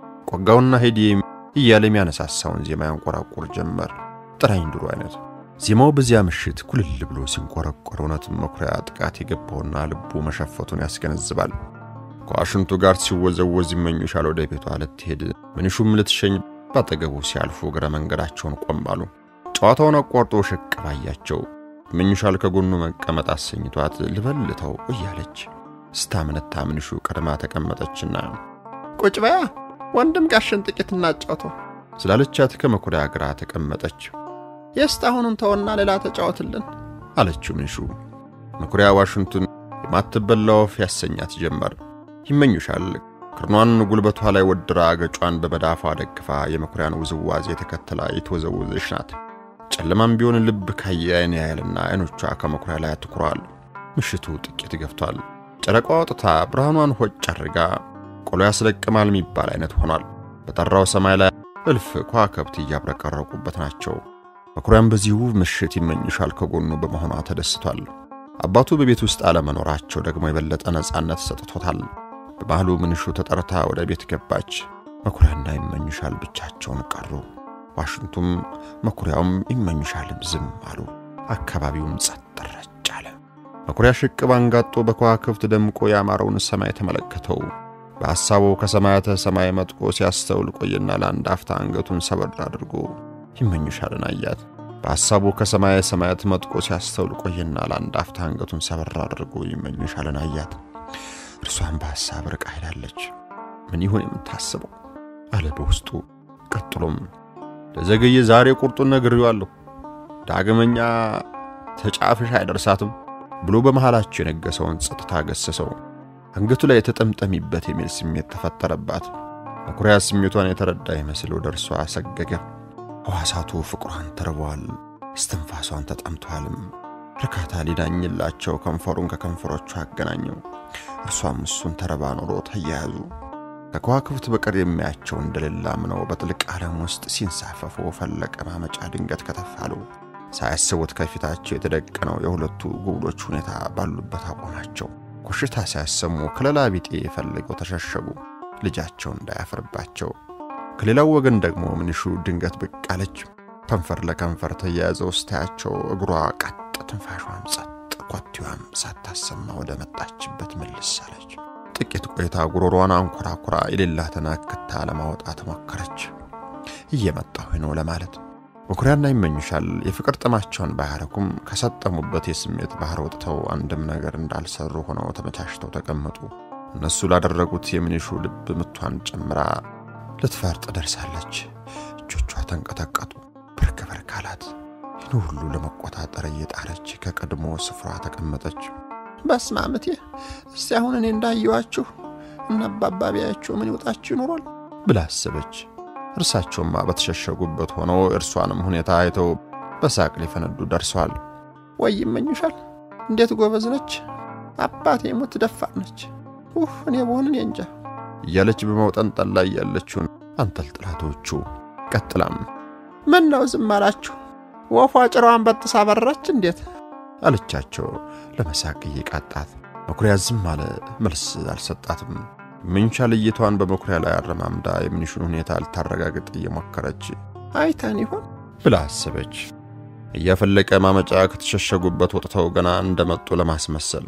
ቆጋውና ሄዲ እያለ የሚያነሳሳውን ዜማ ያንቆራቁር ጀመር። ጥራኝ ድሮ አይነት ዜማው በዚያ ምሽት ኩልል ብሎ ሲንቆረቆር እውነትም መኩሪያ ጥቃት የገባውና ልቡ መሸፈቱን ያስገነዝባል። ከዋሽንቱ ጋር ሲወዘወዝ ይመኙሻል ወደ ቤቷ ልትሄድ ምንሹም ልትሸኝ ባጠገቡ ሲያልፉ እግረ መንገዳቸውን ቆም አሉ። ጨዋታውን አቋርጦ ሸቅብ አያቸው። ይመኙሻል ከጎኑ መቀመጥ አሰኝቷት ልበልተው እያለች ስታምነታ ምንሹ ቀድማ ተቀመጠችና ቁጭ በያ ወንድም ጋሽን ጥቂት እናጫውተው ስላለቻት ከመኩሪያ ግራ ተቀመጠች። የእስካሁኑን ተወና ሌላ ተጫወትልን አለችው ምንሹ። መኩሪያ ዋሽንቱን የማትበላ ወፍ ያሰኛት ጀመር። ይመኙሻል ክርኗን ጉልበቷ ላይ ወድራ ገጯን በመዳፏ ደግፋ የመኩሪያን ውዝዋዜ ተከትላ የተወዘወዘች ናት። ጨለማም ቢሆን ልብ ካየ አይን ያያልና አይኖቿ ከመኩሪያ ላይ አትኩረዋል። ምሽቱ ጥቂት ገፍቷል። ጨረቃዋ ወጥታ ብርሃኗን ሆጭ አድርጋ ቆሎ ያስለቅማል የሚባል አይነት ሆኗል። በጠራው ሰማይ ላይ እልፍ ከዋክብት እያብረቀረቁበት ናቸው። መኩሪያም በዚህ ውብ ምሽት ይመኝሻል ከጎኑ በመሆኗ ተደስቷል። አባቱ በቤት ውስጥ አለመኖራቸው ደግሞ የበለጠ ነፃነት ሰጥቶታል። በመሃሉ ምንሹ ተጠርታ ወደ ቤት ገባች። መኩሪያና ይመኝሻል ብቻቸውን ቀሩ። ዋሽንቱም መኩሪያውም ይመኝሻልም ዝም አሉ። አካባቢውም ጸጥ ረጭ አለ። መኩሪያ ሽቅብ አንጋጦ በከዋክብት ደምቆ ያማረውን ሰማይ ተመለከተው። በሐሳቡ ከሰማያተ ሰማይ መጥቆ ሲያስተውል ቆየና ለአንድ አፍታ አንገቱን ሰበር አድርጎ ይመኝሻልን አያት። በሐሳቡ ከሰማየ ሰማያት መጥቆ ሲያስተውል ቆየና ለአንድ አፍታ አንገቱን ሰበር አድርጎ ይመኝሻልን አያት። እርሷን በሐሳብ ርቃ ሄዳለች። ምን ይሆን የምታስበው አለ በውስጡ። ቀጥሎም ለዘገየ ዛሬ ቁርጡን ነግሬዋለሁ፣ ዳግመኛ ተጫፍሽ አይደርሳትም ብሎ በመሃላቸው የነገሰውን ጸጥታ ገሰሰው። አንገቱ ላይ የተጠምጠሚበት የሚል ስሜት ተፈጠረባት። መኩሪያ ስሜቷን የተረዳ ይመስል ወደ እርሷ አሰገገ። ሕዋሳቱ ፍቅሯን ተርበዋል፣ እስትንፋሷን ተጠምተዋልም። እርካታ ሊዳኝላቸው ከንፈሩን ከከንፈሮቿ አገናኘው። እርሷም እሱን ተረባ ኖሮ ተያያዙ። ከከዋክብት በቀር የሚያቸው እንደሌላ ምነው በጥልቅ ዓለም ውስጥ ሲንሳፈፉ ፈለቀ ማመጫ ድንገት ከተፋሉ። ሳያስቡት ከፊታቸው የተደቀነው የሁለቱ ጉብሎች ሁኔታ ባሉበት አቆማቸው። ኮሽታ ሲያሰሙ ከለላ ቢጤ ፈልገው ተሸሸጉ፣ ልጃቸው እንዳያፍርባቸው። ከሌላው ወገን ደግሞ ምንሹ ድንገት ብቅ አለች። ከንፈር ለከንፈር ተያያዘው ስታያቸው እግሯ ቀጥ፣ ትንፋሿም ጸጥ፣ ኮቴዋም ሳታሰማ ወደ መጣችበት መልስ አለች። ጥቂት ቆይታ ጉሮሯን አንኮራኩራ የሌላትን አክታ ለማውጣት ሞከረች። እየመጣሁ ነው ለማለት መኩሪያና ይመኙሻል የፍቅር ጥማቸውን ባያረኩም ከሰጠሙበት የስሜት ባህር ወጥተው አንድም ነገር እንዳልሰሩ ሆነው ተመቻችተው ተቀመጡ። እነሱ ላደረጉት የምንሹ ልብ ምቷን ጨምራ ልትፈርጥ ደርሳለች። እጆቿ ተንቀጠቀጡ። ብርክ ብርክ አላት። ይህን ሁሉ ለመቆጣጠር እየጣረች ከቀድሞ ስፍራ ተቀመጠች። በስመ አብ እቴ፣ እስቲ አሁን እኔ እንዳየዋችሁ እና አባባ ቢያያችሁ ምን ይውጣችሁ ይኖሯል ብላ አሰበች። እርሳቸውማ በተሸሸጉበት ሆነው እርሷንም ሁኔታ አይተው በሳቅ ሊፈነዱ ደርሰዋል። ወይ ይመኙሻል፣ እንዴት ጎበዝ ነች! አባቴ ሙት ደፋር ነች። ኡህ እኔ በሆን እኔ እንጃ እያለች በመውጠንጠል ላይ ያለችውን አንጠልጥላቶቹ ቀጥላም ምን ነው ዝም አላችሁ? ወፏ ጭራዋን በጥሳ በረረች እንዴት አለቻቸው ለመሳቅ እየቃጣት። መኩሪያ ዝም አለ፣ መልስ አልሰጣትም። ምንሻል እይቷን በመኩሪያ ላይ አረማምዳ የምንሹን ሁኔታ ልታረጋግጥ እየሞከረች አይታን ይሆን ብላ አሰበች። እያፈለቀ ማመጫ ከተሸሸጉበት ወጥተው ገና እንደመጡ ለማስመሰል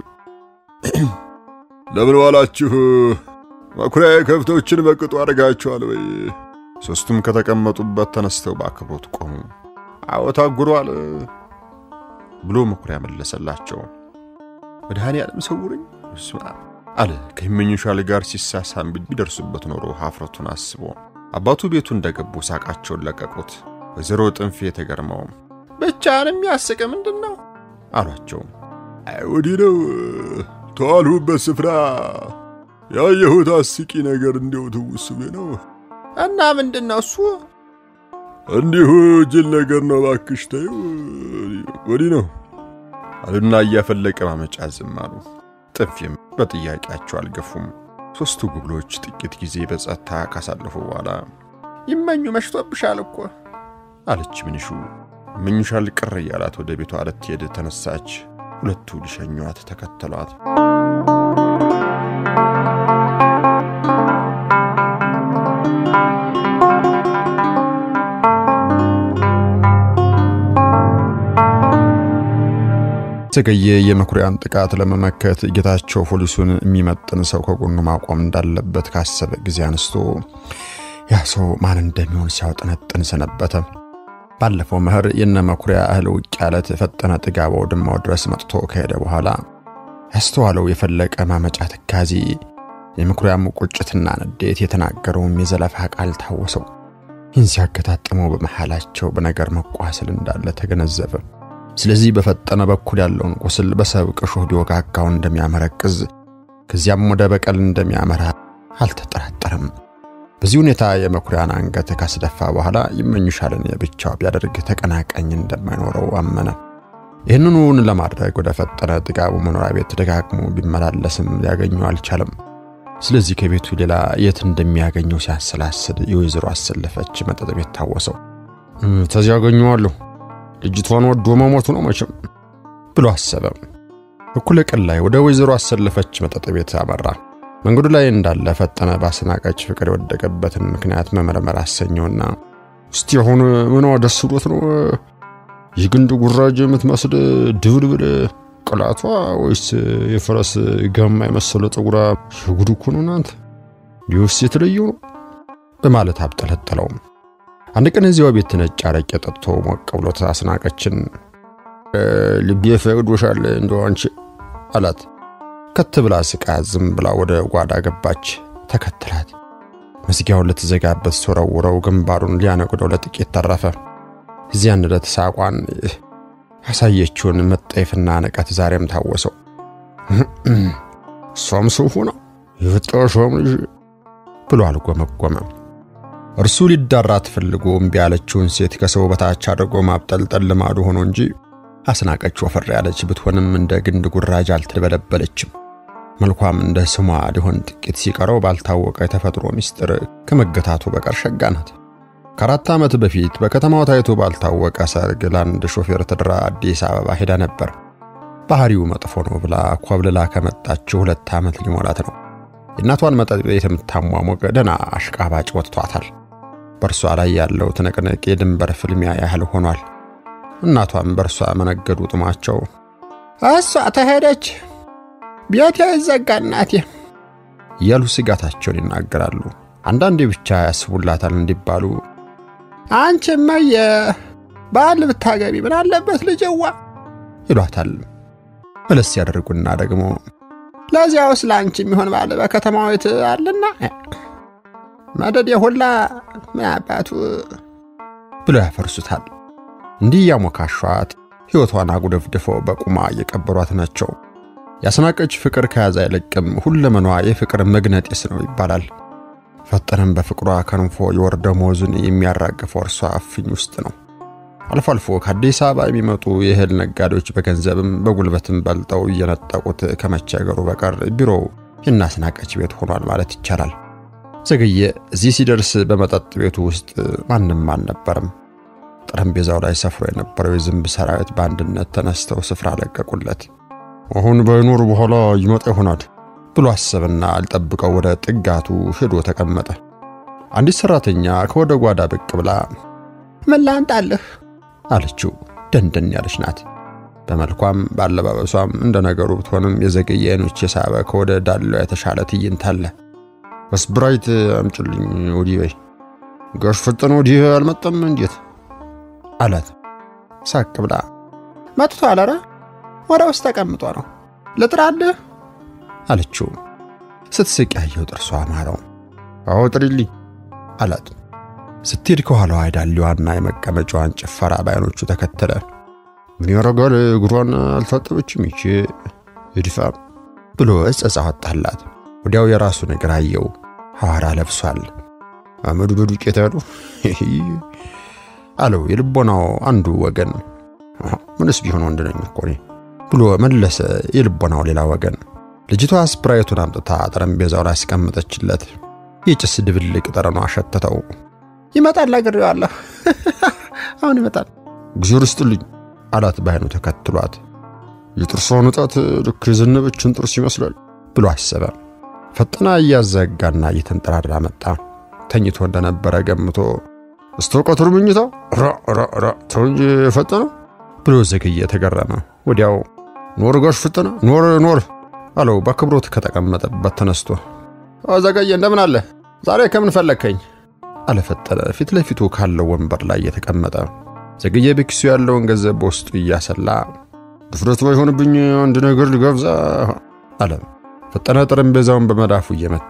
ለምን ዋላችሁ? መኩሪያ ከብቶችን በቅጡ አድርጋችኋል ወይ? ሦስቱም ከተቀመጡበት ተነስተው በአክብሮት ቆሙ። አዎ ታጉሯል ብሎ መኩሪያ መለሰላቸው። መድኃኔ ዓለም ሰውረኝ ስማ አለ ከሚመኙሻል ጋር ሲሳሳም ቢደርሱበት ኖሮ ሀፍረቱን አስቦ። አባቱ ቤቱ እንደገቡ ሳቃቸውን ለቀቁት። ወይዘሮ ጥንፌ ተገርመው ብቻን የሚያስቅ ምንድን ነው አሏቸው። አይ ወዲህ ነው ተዋልሁበት ስፍራ ያየሁት አስቂ ነገር እንዲው ትውስ ብዬ ነው። እና ምንድን ነው እሱ? እንዲሁ ጅል ነገር ነው። እባክሽ ተይው፣ ወዲህ ነው አሉና እያፈለቀ ማመጫ ዝም አሉ። ጥንፌም በጥያቄያቸው አልገፉም። ሦስቱ ጉብሎች ጥቂት ጊዜ በጸጥታ ካሳለፉ በኋላ ይመኙ መሽቶብሻል እኮ አለች ምንሹ። ምንሻል ቅር እያላት ወደ ቤቷ ልትሄድ ተነሳች። ሁለቱ ሊሸኟት ተከተሏት። ዘገየ የመኩሪያን ጥቃት ለመመከት ጌታቸው ፖሊሱን የሚመጥን ሰው ከጎኑ ማቆም እንዳለበት ካሰበ ጊዜ አንስቶ ያ ሰው ማን እንደሚሆን ሲያውጠነጥን ሰነበተ። ባለፈው መኸር የነ መኩሪያ እህል ውቅያለት ፈጠነ ጥጋባው ድማው ድረስ መጥቶ ከሄደ በኋላ ያስተዋለው የፈለቀ ማመጫ ትካዜ፣ የመኩሪያም ቁጭትና ንዴት፣ የተናገረውም የዘለፋ ቃል ታወሰው። ይህን ሲያገጣጥመው በመሃላቸው በነገር መቋሰል እንዳለ ተገነዘበ። ስለዚህ በፈጠነ በኩል ያለውን ቁስል በሰብቅ ሾህ ቢወጋጋው እንደሚያመረቅዝ ከዚያም ወደ በቀል እንደሚያመራ አልተጠራጠረም። በዚህ ሁኔታ የመኩሪያን አንገት ካስደፋ በኋላ ይመኙሻልን የብቻው ቢያደርግ ተቀናቃኝ እንደማይኖረው አመነ። ይህንኑን ለማድረግ ወደ ፈጠነ ጥጋቡ መኖሪያ ቤት ደጋግሞ ቢመላለስም ሊያገኘው አልቻለም። ስለዚህ ከቤቱ ሌላ የት እንደሚያገኘው ሲያሰላስል የወይዘሮ አሰለፈች መጠጥ ቤት ታወሰው። ተዚያ አገኘዋለሁ ልጅቷን ወዶ መሞቱ ነው መቼም ብሎ አሰበ። እኩለ ቀን ላይ ወደ ወይዘሮ አሰለፈች መጠጥ ቤት አመራ። መንገዱ ላይ እንዳለ ፈጠነ ባስናቀች ፍቅር የወደቀበትን ምክንያት መመርመር አሰኘውና እስቲ አሁን ምኗ ደስ ብሎት ነው የግንድ ጉራጅ የምትመስል ድብልብል ቅላቷ ወይስ የፈረስ ጋማ የመሰለ ፀጉሯ የጉድ እኮ ነው እናንተ ሊወስ የተለየው ነው በማለት አብጠለጠለው። አንድ ቀን እዚያው ቤት ነጭ አረቄ ጠጥቶ ሞቅ ብሎት አስናቀችን ልቤ ፈቅዶሻል እንደው አንቺ አላት። ከት ብላ ስቃ ዝም ብላ ወደ ጓዳ ገባች። ተከትላት መዝጊያውን ልትዘጋበት ሶረውረው ግንባሩን ሊያነቁደው ለጥቂት ተረፈ። እዚያን ዕለት ሳቋን ያሳየችውን መጠየፍና ንቀት ዛሬም ታወሰው። እሷም ሰው ሆና የፈጠረሽም ልጅ ብሎ አልጎመጎመ። እርሱ ሊዳራት ፈልጎ እምቢ ያለችውን ሴት ከሰው በታች አድርጎ ማብጠልጠል ልማዱ ሆኖ እንጂ አስናቀች ወፈር ያለች ብትሆንም እንደ ግንድ ጉራጅ አልተበለበለችም። መልኳም እንደ ስሟ ሊሆን ጥቂት ሲቀረው ባልታወቀ የተፈጥሮ ምስጢር ከመገታቱ በቀር ሸጋ ናት። ከአራት ዓመት በፊት በከተማው ታይቶ ባልታወቀ ሰርግ ለአንድ ሾፌር ተድራ አዲስ አበባ ሄዳ ነበር። ባህሪው መጥፎ ነው ብላ ኮብልላ ከመጣችው ሁለት ዓመት ሊሞላት ነው። የእናቷን መጠጥ ቤት የምታሟሞቅ ደና አሽቃባጭ ወጥቷታል። በእርሷ ላይ ያለው ትንቅንቅ የድንበር ፍልሚያ ያህል ሆኗል። እናቷም በእርሷ መነገዱ ጥማቸው እሷ ተሄደች ቤቴ ይዘጋ እናቴ እያሉ ስጋታቸውን ይናገራሉ። አንዳንዴ ብቻ ያስቡላታል እንዲባሉ አንቺ እመዬ ባል ብታገቢ ምን አለበት ልጅዋ ይሏታል። መለስ ያደርጉና ደግሞ ለዚያውስ ለአንቺ የሚሆን ባል በከተማው ቤት አለና መደድ የሁላ ምን አባቱ ብለው ያፈርሱታል። እንዲህ እያሞካሿት ሕይወቷን አጉደፍድፈው በቁማ እየቀበሯት ናቸው። ያስናቀች ፍቅር ከያዘ አይለቅም፣ ሁለመኗ የፍቅር መግነጢስ ነው ይባላል። ፈጠነም በፍቅሯ ከንፎ የወር ደመወዙን የሚያራግፈው እርሷ እፍኝ ውስጥ ነው። አልፎ አልፎ ከአዲስ አበባ የሚመጡ የእህል ነጋዴዎች በገንዘብም በጉልበትም በልጠው እየነጠቁት ከመቸገሩ በቀር ቢሮው የናስናቀች ቤት ሆኗል ማለት ይቻላል። ዘገየ እዚህ ሲደርስ በመጠጥ ቤቱ ውስጥ ማንም አልነበረም። ጠረጴዛው ላይ ሰፍሮ የነበረው የዝንብ ሰራዊት በአንድነት ተነስተው ስፍራ ለቀቁለት። አሁን ባይኖር በኋላ ይመጣ ይሆናል ብሎ አሰብና አልጠብቀው ወደ ጥጋቱ ሄዶ ተቀመጠ። አንዲት ሰራተኛ ከወደ ጓዳ ብቅ ብላ ምን ላንጣልህ አለችው። ደንደን ያለች ናት። በመልኳም በአለባበሷም እንደ ነገሩ ብትሆንም የዘገየ አይኖች የሳበ ከወደ ዳሌዋ የተሻለ ትዕይንት አለ። ስፕራይት አምጭልኝ ወዲህ በይ። ጋሽ ፈጠነ ወዲህ አልመጣም እንዴት አላት ሳቅ ብላ። መጥቷል። ኧረ ወደ ውስጥ ተቀምጦ ነው ልጥራልህ አለችው። ስትስቅ ያየው ጥርሷ አማረው። አዎ ጥሪልኝ አላት። ስትሄድ ከኋላዋ የዳሌዋና የመቀመጫዋን ጭፈራ በዓይኖቹ ተከተለ። ምን ያረጋል እግሯን አልታጠበችም ይቺ እድፋም ብሎ እጸጻ ወጣላት። ወዲያው የራሱን እግር አየው። ሐዋራ ለብሷል። አመዱ በዱቄት ያሉ አለው የልቦናው አንዱ ወገን። ምንስ ቢሆን ወንድ ነኝ እኮ እኔ ብሎ መለሰ የልቦናው ሌላ ወገን። ልጅቷ ስፕራይቱን አምጥታ ጠረጴዛው ላይ አስቀመጠችለት። የጭስ ድብልቅ ጠረኗ አሸተተው። ይመጣል ነግሬዋለሁ። አሁን ይመጣል። እግዚአብሔር ይስጥልኝ አላት በዓይኑ ተከትሏት። የጥርሷ ንጣት ልክ የዘነበችን ጥርስ ይመስላል ብሎ አሰበ። ፈጠና እያዘጋና እየተንጠራራ መጣ። ተኝቶ እንደነበረ ገምቶ እስከ ቀትር ምኝታ ራ ራ ራ ተው እንጂ ፈጠነ ብሎ ዘገየ ተገረመ። ወዲያው ኖር ጋሽ ፈጠነ ኖር ኖር አለው በአክብሮት ከተቀመጠበት ተነስቶ። ዘገየ እንደምን አለ? ዛሬ ከምን ፈለግከኝ? አለ ፈጠነ ፊት ለፊቱ ካለው ወንበር ላይ የተቀመጠ። ዘገየ በኪሱ ያለውን ገንዘብ በውስጡ እያሰላ ድፍረት ባይሆንብኝ አንድ ነገር ልጋብዛ አለ። ፈጠነ ጠረጴዛውን በመዳፉ እየመታ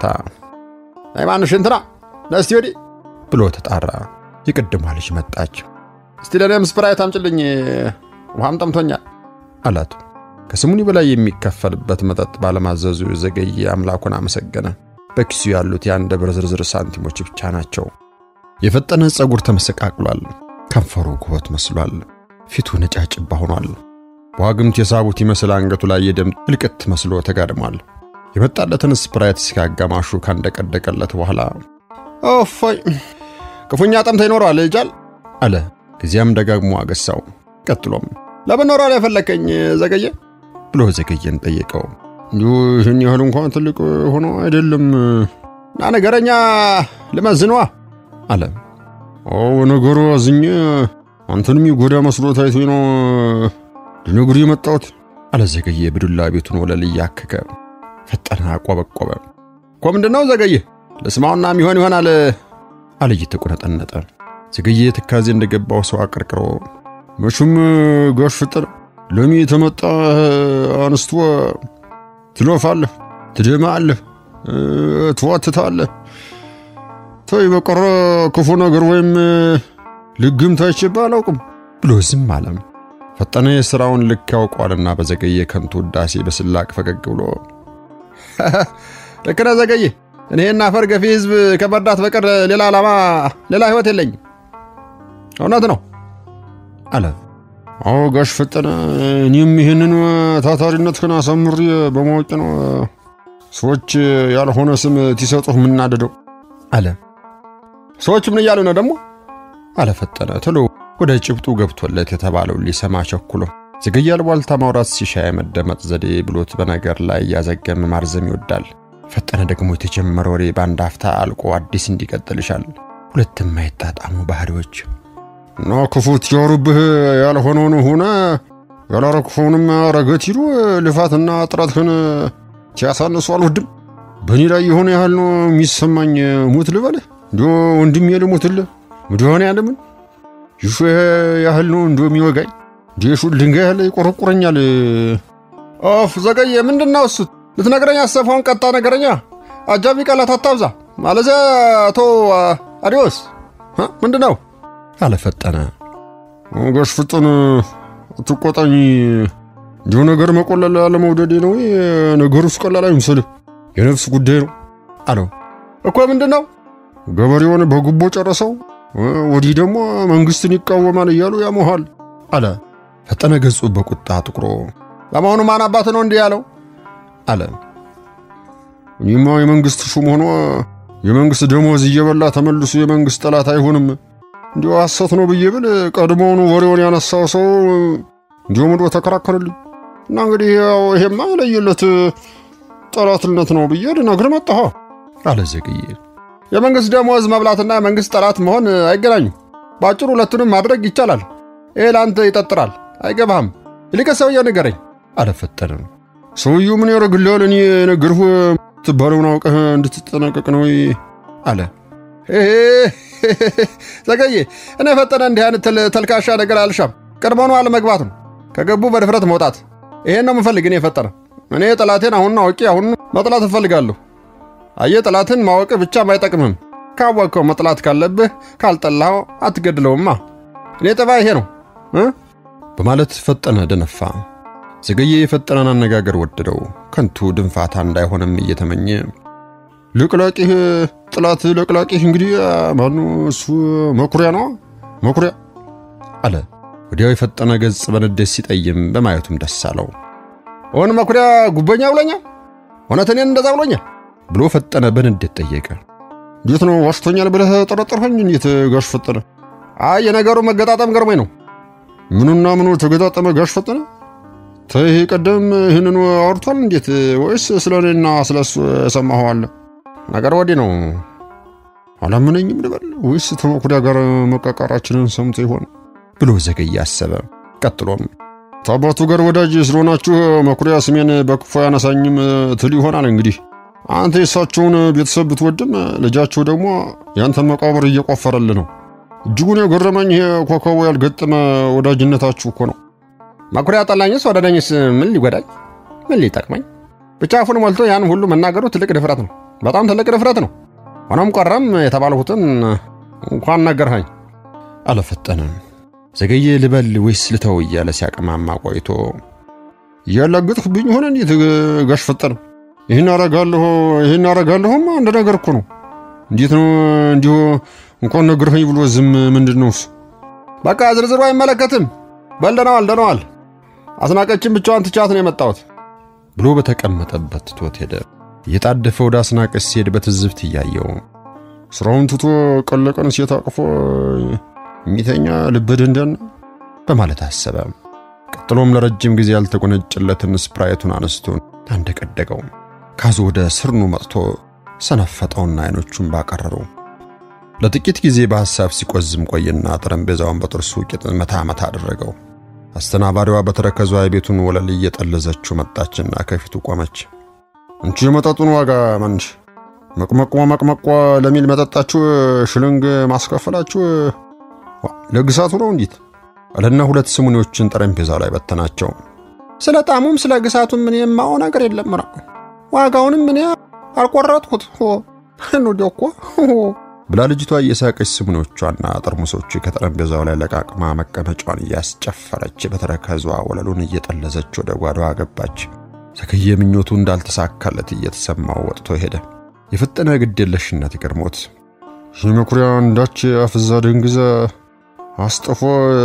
ሃይማኖሽ እንትና ነስቲ ወዲህ ብሎ ተጣራ። የቅድሟ ልጅ መጣች። እስቲ ለእኔም ስፕራይት አምጭልኝ፣ ውሃም ጠምቶኛል አላት። ከስሙኒ በላይ የሚከፈልበት መጠጥ ባለማዘዙ ዘገየ አምላኩን አመሰገነ። በኪሱ ያሉት የአንድ ብር ዝርዝር ሳንቲሞች ብቻ ናቸው። የፈጠነ ፀጉር ተመሰቃቅሏል። ከንፈሩ ኩበት መስሏል። ፊቱ ነጫጭባ ሆኗል። በዋግምት የሳቡት ይመስል አንገቱ ላይ የደም እልቅት መስሎ ተጋድሟል። የመጣለትን ስፕራይት እስከ አጋማሹ ካንደቀደቀለት በኋላ ኦፎይ ክፉኛ ጠምተ ይኖረዋል ይጃል አለ። ከዚያም ደጋግሞ አገሳው። ቀጥሎም ለምን ኖሯል የፈለከኝ ዘገየ ብሎ ዘገየን ጠየቀው። ይህን ያህል እንኳን ትልቅ ሆኖ አይደለም ና ነገረኛ ልመዝንዋ አለ። አዎ ነገሩ አዝኜ አንተንም ይጎዳ መስሎ ታይቶኝ ነው ልነግርህ የመጣሁት አለ ዘገየ በዱላ ቤቱን ወለል እያከከ። ፈጠነ አቆበቆበ። እኮ ምንድነው ዘገየ ልስማውና ሚሆን ይሆናል አለ እየተቆነጠነጠ። ዘገየ ትካዜ እንደገባው ሰው አቀርቅሮ መቼም ጋሽ ፈጠነ ለሚ የተመጣ አንስቶ ትለፋለህ፣ ትደማለህ፣ ትዋትታለህ። ተይ በቀረ ክፉ ነገር ወይም ልግምት አይቼብህ አላውቅም ብሎ ዝም አለም። ፈጠነ የሥራውን ልክ ያውቀዋልና በዘገየ ከንቱ ውዳሴ በስላቅ ፈገግ ብሎ ልክ ነህ ዘገየ፣ እኔ እና አፈር ገፊ ሕዝብ ከመርዳት በቀር ሌላ ዓላማ ሌላ ሕይወት የለኝም። እውነት ነው አለ። አዎ ጋሽ ፈጠነ፣ እኔም ይህንን ታታሪነትህን አሳምሬ በማወቅ ነው ሰዎች ያልሆነ ስም ሲሰጡህ የምናደደው አለ። ሰዎች ምን እያሉ ነው ደግሞ? አለ ፈጠነ ቶሎ ወደ ጭብጡ ገብቶለት የተባለውን ሊሰማ ቸኩሎ። ዘገየ አልቧልታ ማውራት ሲሻ የመደመጥ ዘዴ ብሎት በነገር ላይ እያዘገመ ማርዘም ይወዳል። ፈጠነ ደግሞ የተጀመረ ወሬ በአንድ አፍታ አልቆ አዲስ እንዲቀጥል ይሻል። ሁለት የማይጣጣሙ ባህሪዎች እና ክፉት ያወሩብህ ያልሆነውን ሆነ ያላረግፈውንም ረገት ይሉ ልፋትና ጥረትህን ሲያሳንሱ አልወድም። በእኔ ላይ የሆነ ያህል ነው የሚሰማኝ። ሙት ልበልህ እንዲ ወንድሜ ልሙትልህ ምድሆነ ያለምን ይሹ ያህል ነው እንዲ የሚወጋኝ እንዲ ሹ ድንጋይ ያህል ይቆረቁረኛል። ኦፍ ዘገየ ምንድን ነው እሱት ልትነግረኝ አሰፋውን ቀጣ ነገረኛ አጃቢ ቃላት አታብዛ። ማለዚያ አቶ አዲዮስ ምንድን ነው አለፈጠነ ጋሽ ፍጥን ትቆጣኝ እንዲሁ ነገር መቆለል አለመውደዴ ነው። ነገሩስ ቀላል አይምሰልህ፣ የነፍስ ጉዳይ ነው አለው። እኮ ምንድን ነው ገበሬውን በጉቦ ጨረሰው፣ ወዲህ ደግሞ መንግስትን ይቃወማል እያሉ ያሞሃል አለ። ፈጠነ ገጹ በቁጣ ጥቁሮ፣ ለመሆኑ ማን አባት ነው እንዲህ ያለው አለ። እኔማ የመንግስት ሹም ሆኖ የመንግስት ደሞዝ እየበላ ተመልሶ የመንግስት ጠላት አይሆንም እንዲሁ ሐሰት ነው ብዬ ብል ቀድሞውኑ ወሬውን ያነሳው ሰው እንዲሁ ምዶ ተከራከርልኝ እና እንግዲህ ያው ይሄማ የለየለት ጠላትነት ነው ብዬ ልነግር መጣሁ አለ ዘግዬ። የመንግስት ደሞዝ መብላትና የመንግስት ጠላት መሆን አይገናኙ። በአጭሩ ሁለቱንም ማድረግ ይቻላል። ይሄ ለአንተ ይጠጥራል፣ አይገባህም። ይልቅ ሰውየው ንገረኝ አለ ፈጠነ። ሰውየው ምን ያደርግልሃል? እኔ የነገርሁ ትባለውን አውቀህ እንድትጠነቀቅ ነው አለ። ዘገዬ እኔ ፈጠነ እንዲህ አይነት ተልካሻ ነገር አልሻም። ቀድሞውኑ አለመግባት ነው፣ ከገቡ በድፍረት መውጣት። ይሄን ነው የምፈልግ እኔ ፈጠነ። እኔ ጠላቴን አሁን አውቄ አሁን መጥላት እፈልጋለሁ። አየህ ጠላትን ማወቅ ብቻም አይጠቅምም። ካወቅከው መጥላት ካለብህ ካልጠላኸው አትገድለውማ። እኔ ጠባ ይሄ ነው በማለት ፈጠነ ደነፋ። ዘገየ የፈጠነን አነጋገር ወደደው። ከንቱ ድንፋታ እንዳይሆንም እየተመኘ ልቅላቂህ ጥላት ለቅላቂህ እንግዲህ ማኑ እሱ መኩሪያ ነው መኩሪያ አለ። ወዲያው የፈጠነ ገጽ በንዴት ሲጠይም በማየቱም ደስ አለው። ኦን መኩሪያ ጉበኛ ብሎኛል፣ እውነት እኔን እንደዛ ብሎኛል ብሎ ፈጠነ በንዴት ጠየቀ። እንዴት ነው ዋሽቶኛል ብለህ ጠረጠርኸኝ? እንዴት ጋሽ ፈጠነ? አይ የነገሩ መገጣጠም ገርሞኝ ነው። ምኑና ምኑ ተገጣጠመ ጋሽ ፈጠነ? ተይህ ቀደም ይህንኑ አውርቷል እንዴት? ወይስ ስለ እኔና ስለ እሱ የሰማኸው አለ? ነገር ወዲህ ነው። አላመነኝም ልበል ወይስ ተመኩሪያ ጋር መቃቃራችንን ሰምቶ ይሆን ብሎ ዘገየ አሰበ። ቀጥሎም ከአባቱ ጋር ወዳጅ ስለሆናችሁ መኩሪያ ስሜን በክፉ ያነሳኝም ትል ይሆናል። እንግዲህ አንተ የእሳቸውን ቤተሰብ ብትወድም ልጃቸው ደግሞ ያንተን መቃብር እየቆፈረልህ ነው። እጅጉን የገረመኝ ይሄ ኮከቡ ያልገጠመ ወዳጅነታችሁ እኮ ነው። መኩሪያ ጠላኝስ ወደደኝስ ምን ሊጎዳኝ ምን ሊጠቅመኝ? ብቻ አፉን ሞልቶ ያን ሁሉ መናገሩ ትልቅ ድፍረት ነው። በጣም ትልቅ ድፍረት ነው። ሆኖም ቀረም የተባልሁትን እንኳን ነገርኸኝ አለፈጠነ። ዘገየ ልበል ወይስ ልተው እያለ ሲያቀማማ ቆይቶ እያላገጥክብኝ ሆነ እንዴት ጋሽ ፈጠነ? ይህን አረጋለሁ ይህን አረጋለሁም አንድ ነገር እኮ ነው። እንዴት ነው እንዲሁ እንኳን ነገርኸኝ ብሎ ዝም ምንድን ነው እሱ? በቃ ዝርዝሩ አይመለከትም። በል ደነዋል ደነዋል። አስናቀችን ብቻዋን ትቻት ነው የመጣሁት ብሎ በተቀመጠበት ትቶት ሄደ። እየጣደፈ ወደ አስናቀች ሲሄድ በትዝብት እያየው ስራውን ትቶ ቀለቀን ሴት አቅፎ የሚተኛ ልብ ደንደን በማለት አሰበ። ቀጥሎም ለረጅም ጊዜ ያልተጎነጨለትን ስፕራይቱን አነስቶ አንደቀደቀው። ካዙ ወደ ስርኑ መጥቶ ሰነፈጠውና አይኖቹን ባቀረሩ። ለጥቂት ጊዜ በሐሳብ ሲቆዝም ቆየና ጠረጴዛውን በጥርሱ ቂጥ መታ መታ አደረገው። አስተናባሪዋ በተረከዟ የቤቱን ወለል እየጠለዘችው መጣችና ከፊቱ ቆመች። እንቺ የመጠጡን ዋጋ መንሽ መቅመቆ መቅመቆ ለሚል መጠጣችሁ ሽልንግ ማስከፈላችሁ ለግሳቱ ነው እንዲት አለና ሁለት ስሙኒዎችን ጠረጴዛው ላይ በተናቸው። ስለ ጣሙም ስለ ግሳቱም ምን የማው ነገር የለም። ራ ዋጋውንም ምን አልቆረጥኩት እንዲያው እኮ ብላ ልጅቷ እየሳቀች ስሙኒዎቿና ጠርሙሶቹ ከጠረጴዛው ላይ ለቃቅማ መቀመጫዋን እያስጨፈረች በተረከዟ ወለሉን እየጠለዘች ወደ ጓዳዋ ገባች። ዘገየ ምኞቱ እንዳልተሳካለት እየተሰማው ወጥቶ ሄደ። የፈጠነ ግዴለሽነት ይገርሞት ይህ መኩሪያ እንዳች አፍዛ ደንግዘ አስጠፎ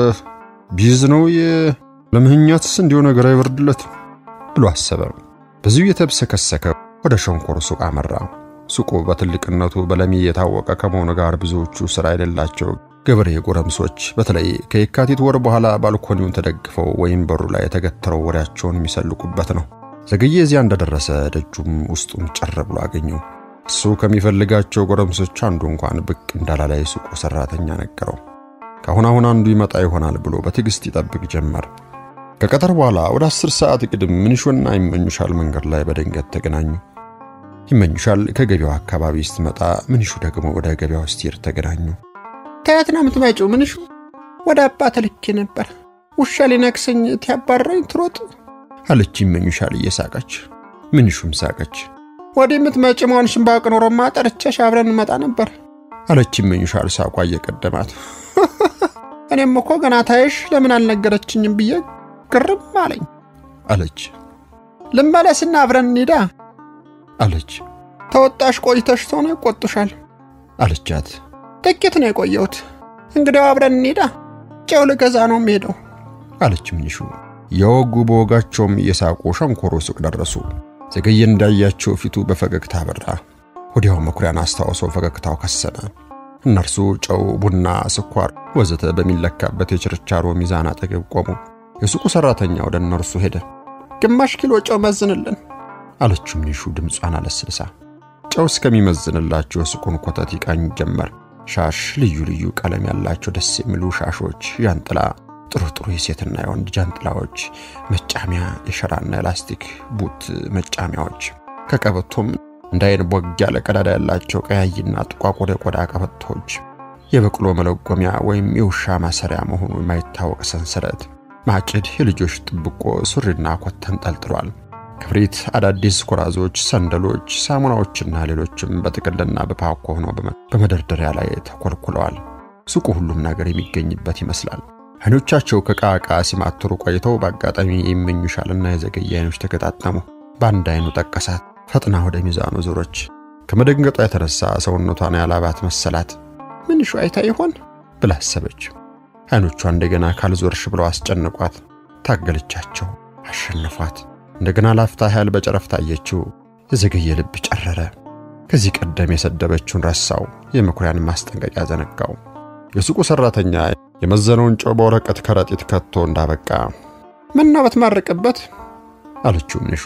ቢዝ ነው ለምህኛትስ እንዲሁ ነገር አይበርድለት ብሎ አሰበ። በዚሁ የተብሰከሰከ ወደ ሸንኮር ሱቅ አመራ። ሱቁ በትልቅነቱ በለሚ የታወቀ ከመሆኑ ጋር ብዙዎቹ ሥራ የሌላቸው ገበሬ ጎረምሶች በተለይ ከየካቲት ወር በኋላ ባልኮኒውን ተደግፈው ወይም በሩ ላይ የተገተረው ወሬያቸውን የሚሰልቁበት ነው። ዘገየ እዚያ እንደደረሰ ደጁም ውስጡም ጭር ብሎ አገኘው። እሱ ከሚፈልጋቸው ጎረምሶች አንዱ እንኳን ብቅ እንዳላለ የሱቁ ሰራተኛ ነገረው። ከአሁን አሁን አንዱ ይመጣ ይሆናል ብሎ በትዕግስት ይጠብቅ ጀመር። ከቀጠር በኋላ ወደ አስር ሰዓት ቅድም ምንሹና ይመኙሻል መንገድ ላይ በድንገት ተገናኙ። ይመኙሻል ከገበያው አካባቢ ስትመጣ፣ ምንሹ ደግሞ ወደ ገበያው ስትሄድ ተገናኙ። ከየት ነው የምትመጪው? ምንሹ ወደ አባት ልኬ ነበር። ውሻ ሊነክሰኝ ትያባረኝ ትሮጥ አለች ይመኙሻል እየሳቀች። ምንሹም ሳቀች። ወዲህ የምትመጪ መሆንሽን ባውቅ ኖሮማ ጠርቼሽ አብረን እንመጣ ነበር አለች ይመኙሻል ሳቋ እየቀደማት። እኔም እኮ ገና ታይሽ ለምን አልነገረችኝም ብዬ ግርም አለኝ። አለች ልመለስና አብረን እንሂዳ አለች ተወጣሽ ቆይተሽ ተሆነ ይቆጡሻል። አለቻት። ጥቂት ነው የቆየሁት። እንግዲያው አብረን እንሂዳ ጨው ልገዛ ነው የምሄደው አለች ምንሹ። የወጉ በወጋቸውም እየሳቁ ሸንኮሮ ሱቅ ደረሱ። ዘገየ እንዳያቸው ፊቱ በፈገግታ በራ። ወዲያው መኩሪያን አስታውሶ ፈገግታው ከሰነ። እነርሱ ጨው፣ ቡና፣ ስኳር ወዘተ በሚለካበት የችርቻሮ ሚዛን አጠገብ ቆሙ። የሱቁ ሰራተኛ ወደ እነርሱ ሄደ። ግማሽ ኪሎ ጨው መዝንልን አለችው ምንሹ ድምጿን አለስልሳ። ጨው እስከሚመዝንላቸው የሱቁን ኮተት ይቃኝ ጀመር። ሻሽ፣ ልዩ ልዩ ቀለም ያላቸው ደስ የሚሉ ሻሾች፣ ዣንጥላ፣ ጥሩ ጥሩ የሴትና የወንድ ጃንጥላዎች፣ መጫሚያ፣ የሸራና የላስቲክ ቡት መጫሚያዎች፣ ከቀበቶም እንደ አይን ቦግ ያለ ቀዳዳ ያላቸው ቀያይና ጥቋቁር የቆዳ ቀበቶች፣ የበቅሎ መለጎሚያ ወይም የውሻ ማሰሪያ መሆኑ የማይታወቅ ሰንሰለት፣ ማጭድ፣ የልጆች ጥብቆ፣ ሱሪና ኮት ተንጠልጥሏል። ክብሪት፣ አዳዲስ ኩራዞች፣ ሰንደሎች፣ ሳሙናዎችና ሌሎችም በጥቅልና በፓኮ ሆነው በመደርደሪያ ላይ ተኮልኩለዋል። ሱቁ ሁሉም ነገር የሚገኝበት ይመስላል። አይኖቻቸው ከዕቃ ዕቃ ሲማትሩ ቆይተው በአጋጣሚ የሚመኙሻልና የዘገየ አይኖች ተገጣጠሙ። በአንድ አይኑ ጠቀሳት። ፈጥና ወደ ሚዛኑ ዞረች። ከመደንገጧ የተነሳ ሰውነቷን ያላባት መሰላት። ምንሹ አይታ ይሆን ብላ አሰበች። አይኖቿ እንደገና ካልዞርሽ ብለው አስጨነቋት። ታገለቻቸው፣ አሸነፏት። እንደገና ላፍታ ያህል በጨረፍታ አየችው። የዘገየ ልብ ጨረረ። ከዚህ ቀደም የሰደበችውን ረሳው። የመኩሪያን ማስጠንቀቂያ ዘነጋው። የሱቁ ሰራተኛ የመዘነውን ጨው በወረቀት ከረጢት ከቶ እንዳበቃ ምነው በትማርቅበት አለችው ምንሹ።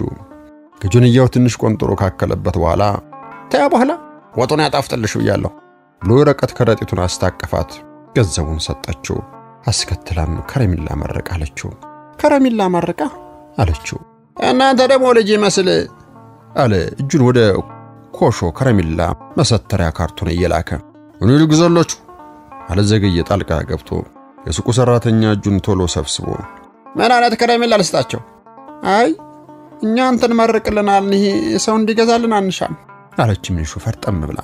ከጆንያው ትንሽ ቆንጥሮ ካከለበት በኋላ ተያ በኋላ ወጡን ያጣፍጥልሽ ብያለሁ ብሎ የወረቀት ከረጢቱን አስታቀፋት። ገንዘቡን ሰጠችው። አስከትላም ከረሚላ መረቅ አለችው። ከረሚላ ማረቃ አለችው እናንተ ደግሞ ልጅ ይመስል አለ እጁን ወደ ኮሾ ከረሚላ መሰተሪያ ካርቶን እየላከ እኔ ልግዛላችሁ አለ ዘገየ ጣልቃ ገብቶ የሱቁ ሰራተኛ እጁን ቶሎ ሰብስቦ ምን አይነት ከረሜላ ልስጣቸው? አይ እኛ እንትን መርቅልናል፣ ይሄ ሰው እንዲገዛልን አንሻም አለች ምንሹ ፈርጠም ብላ።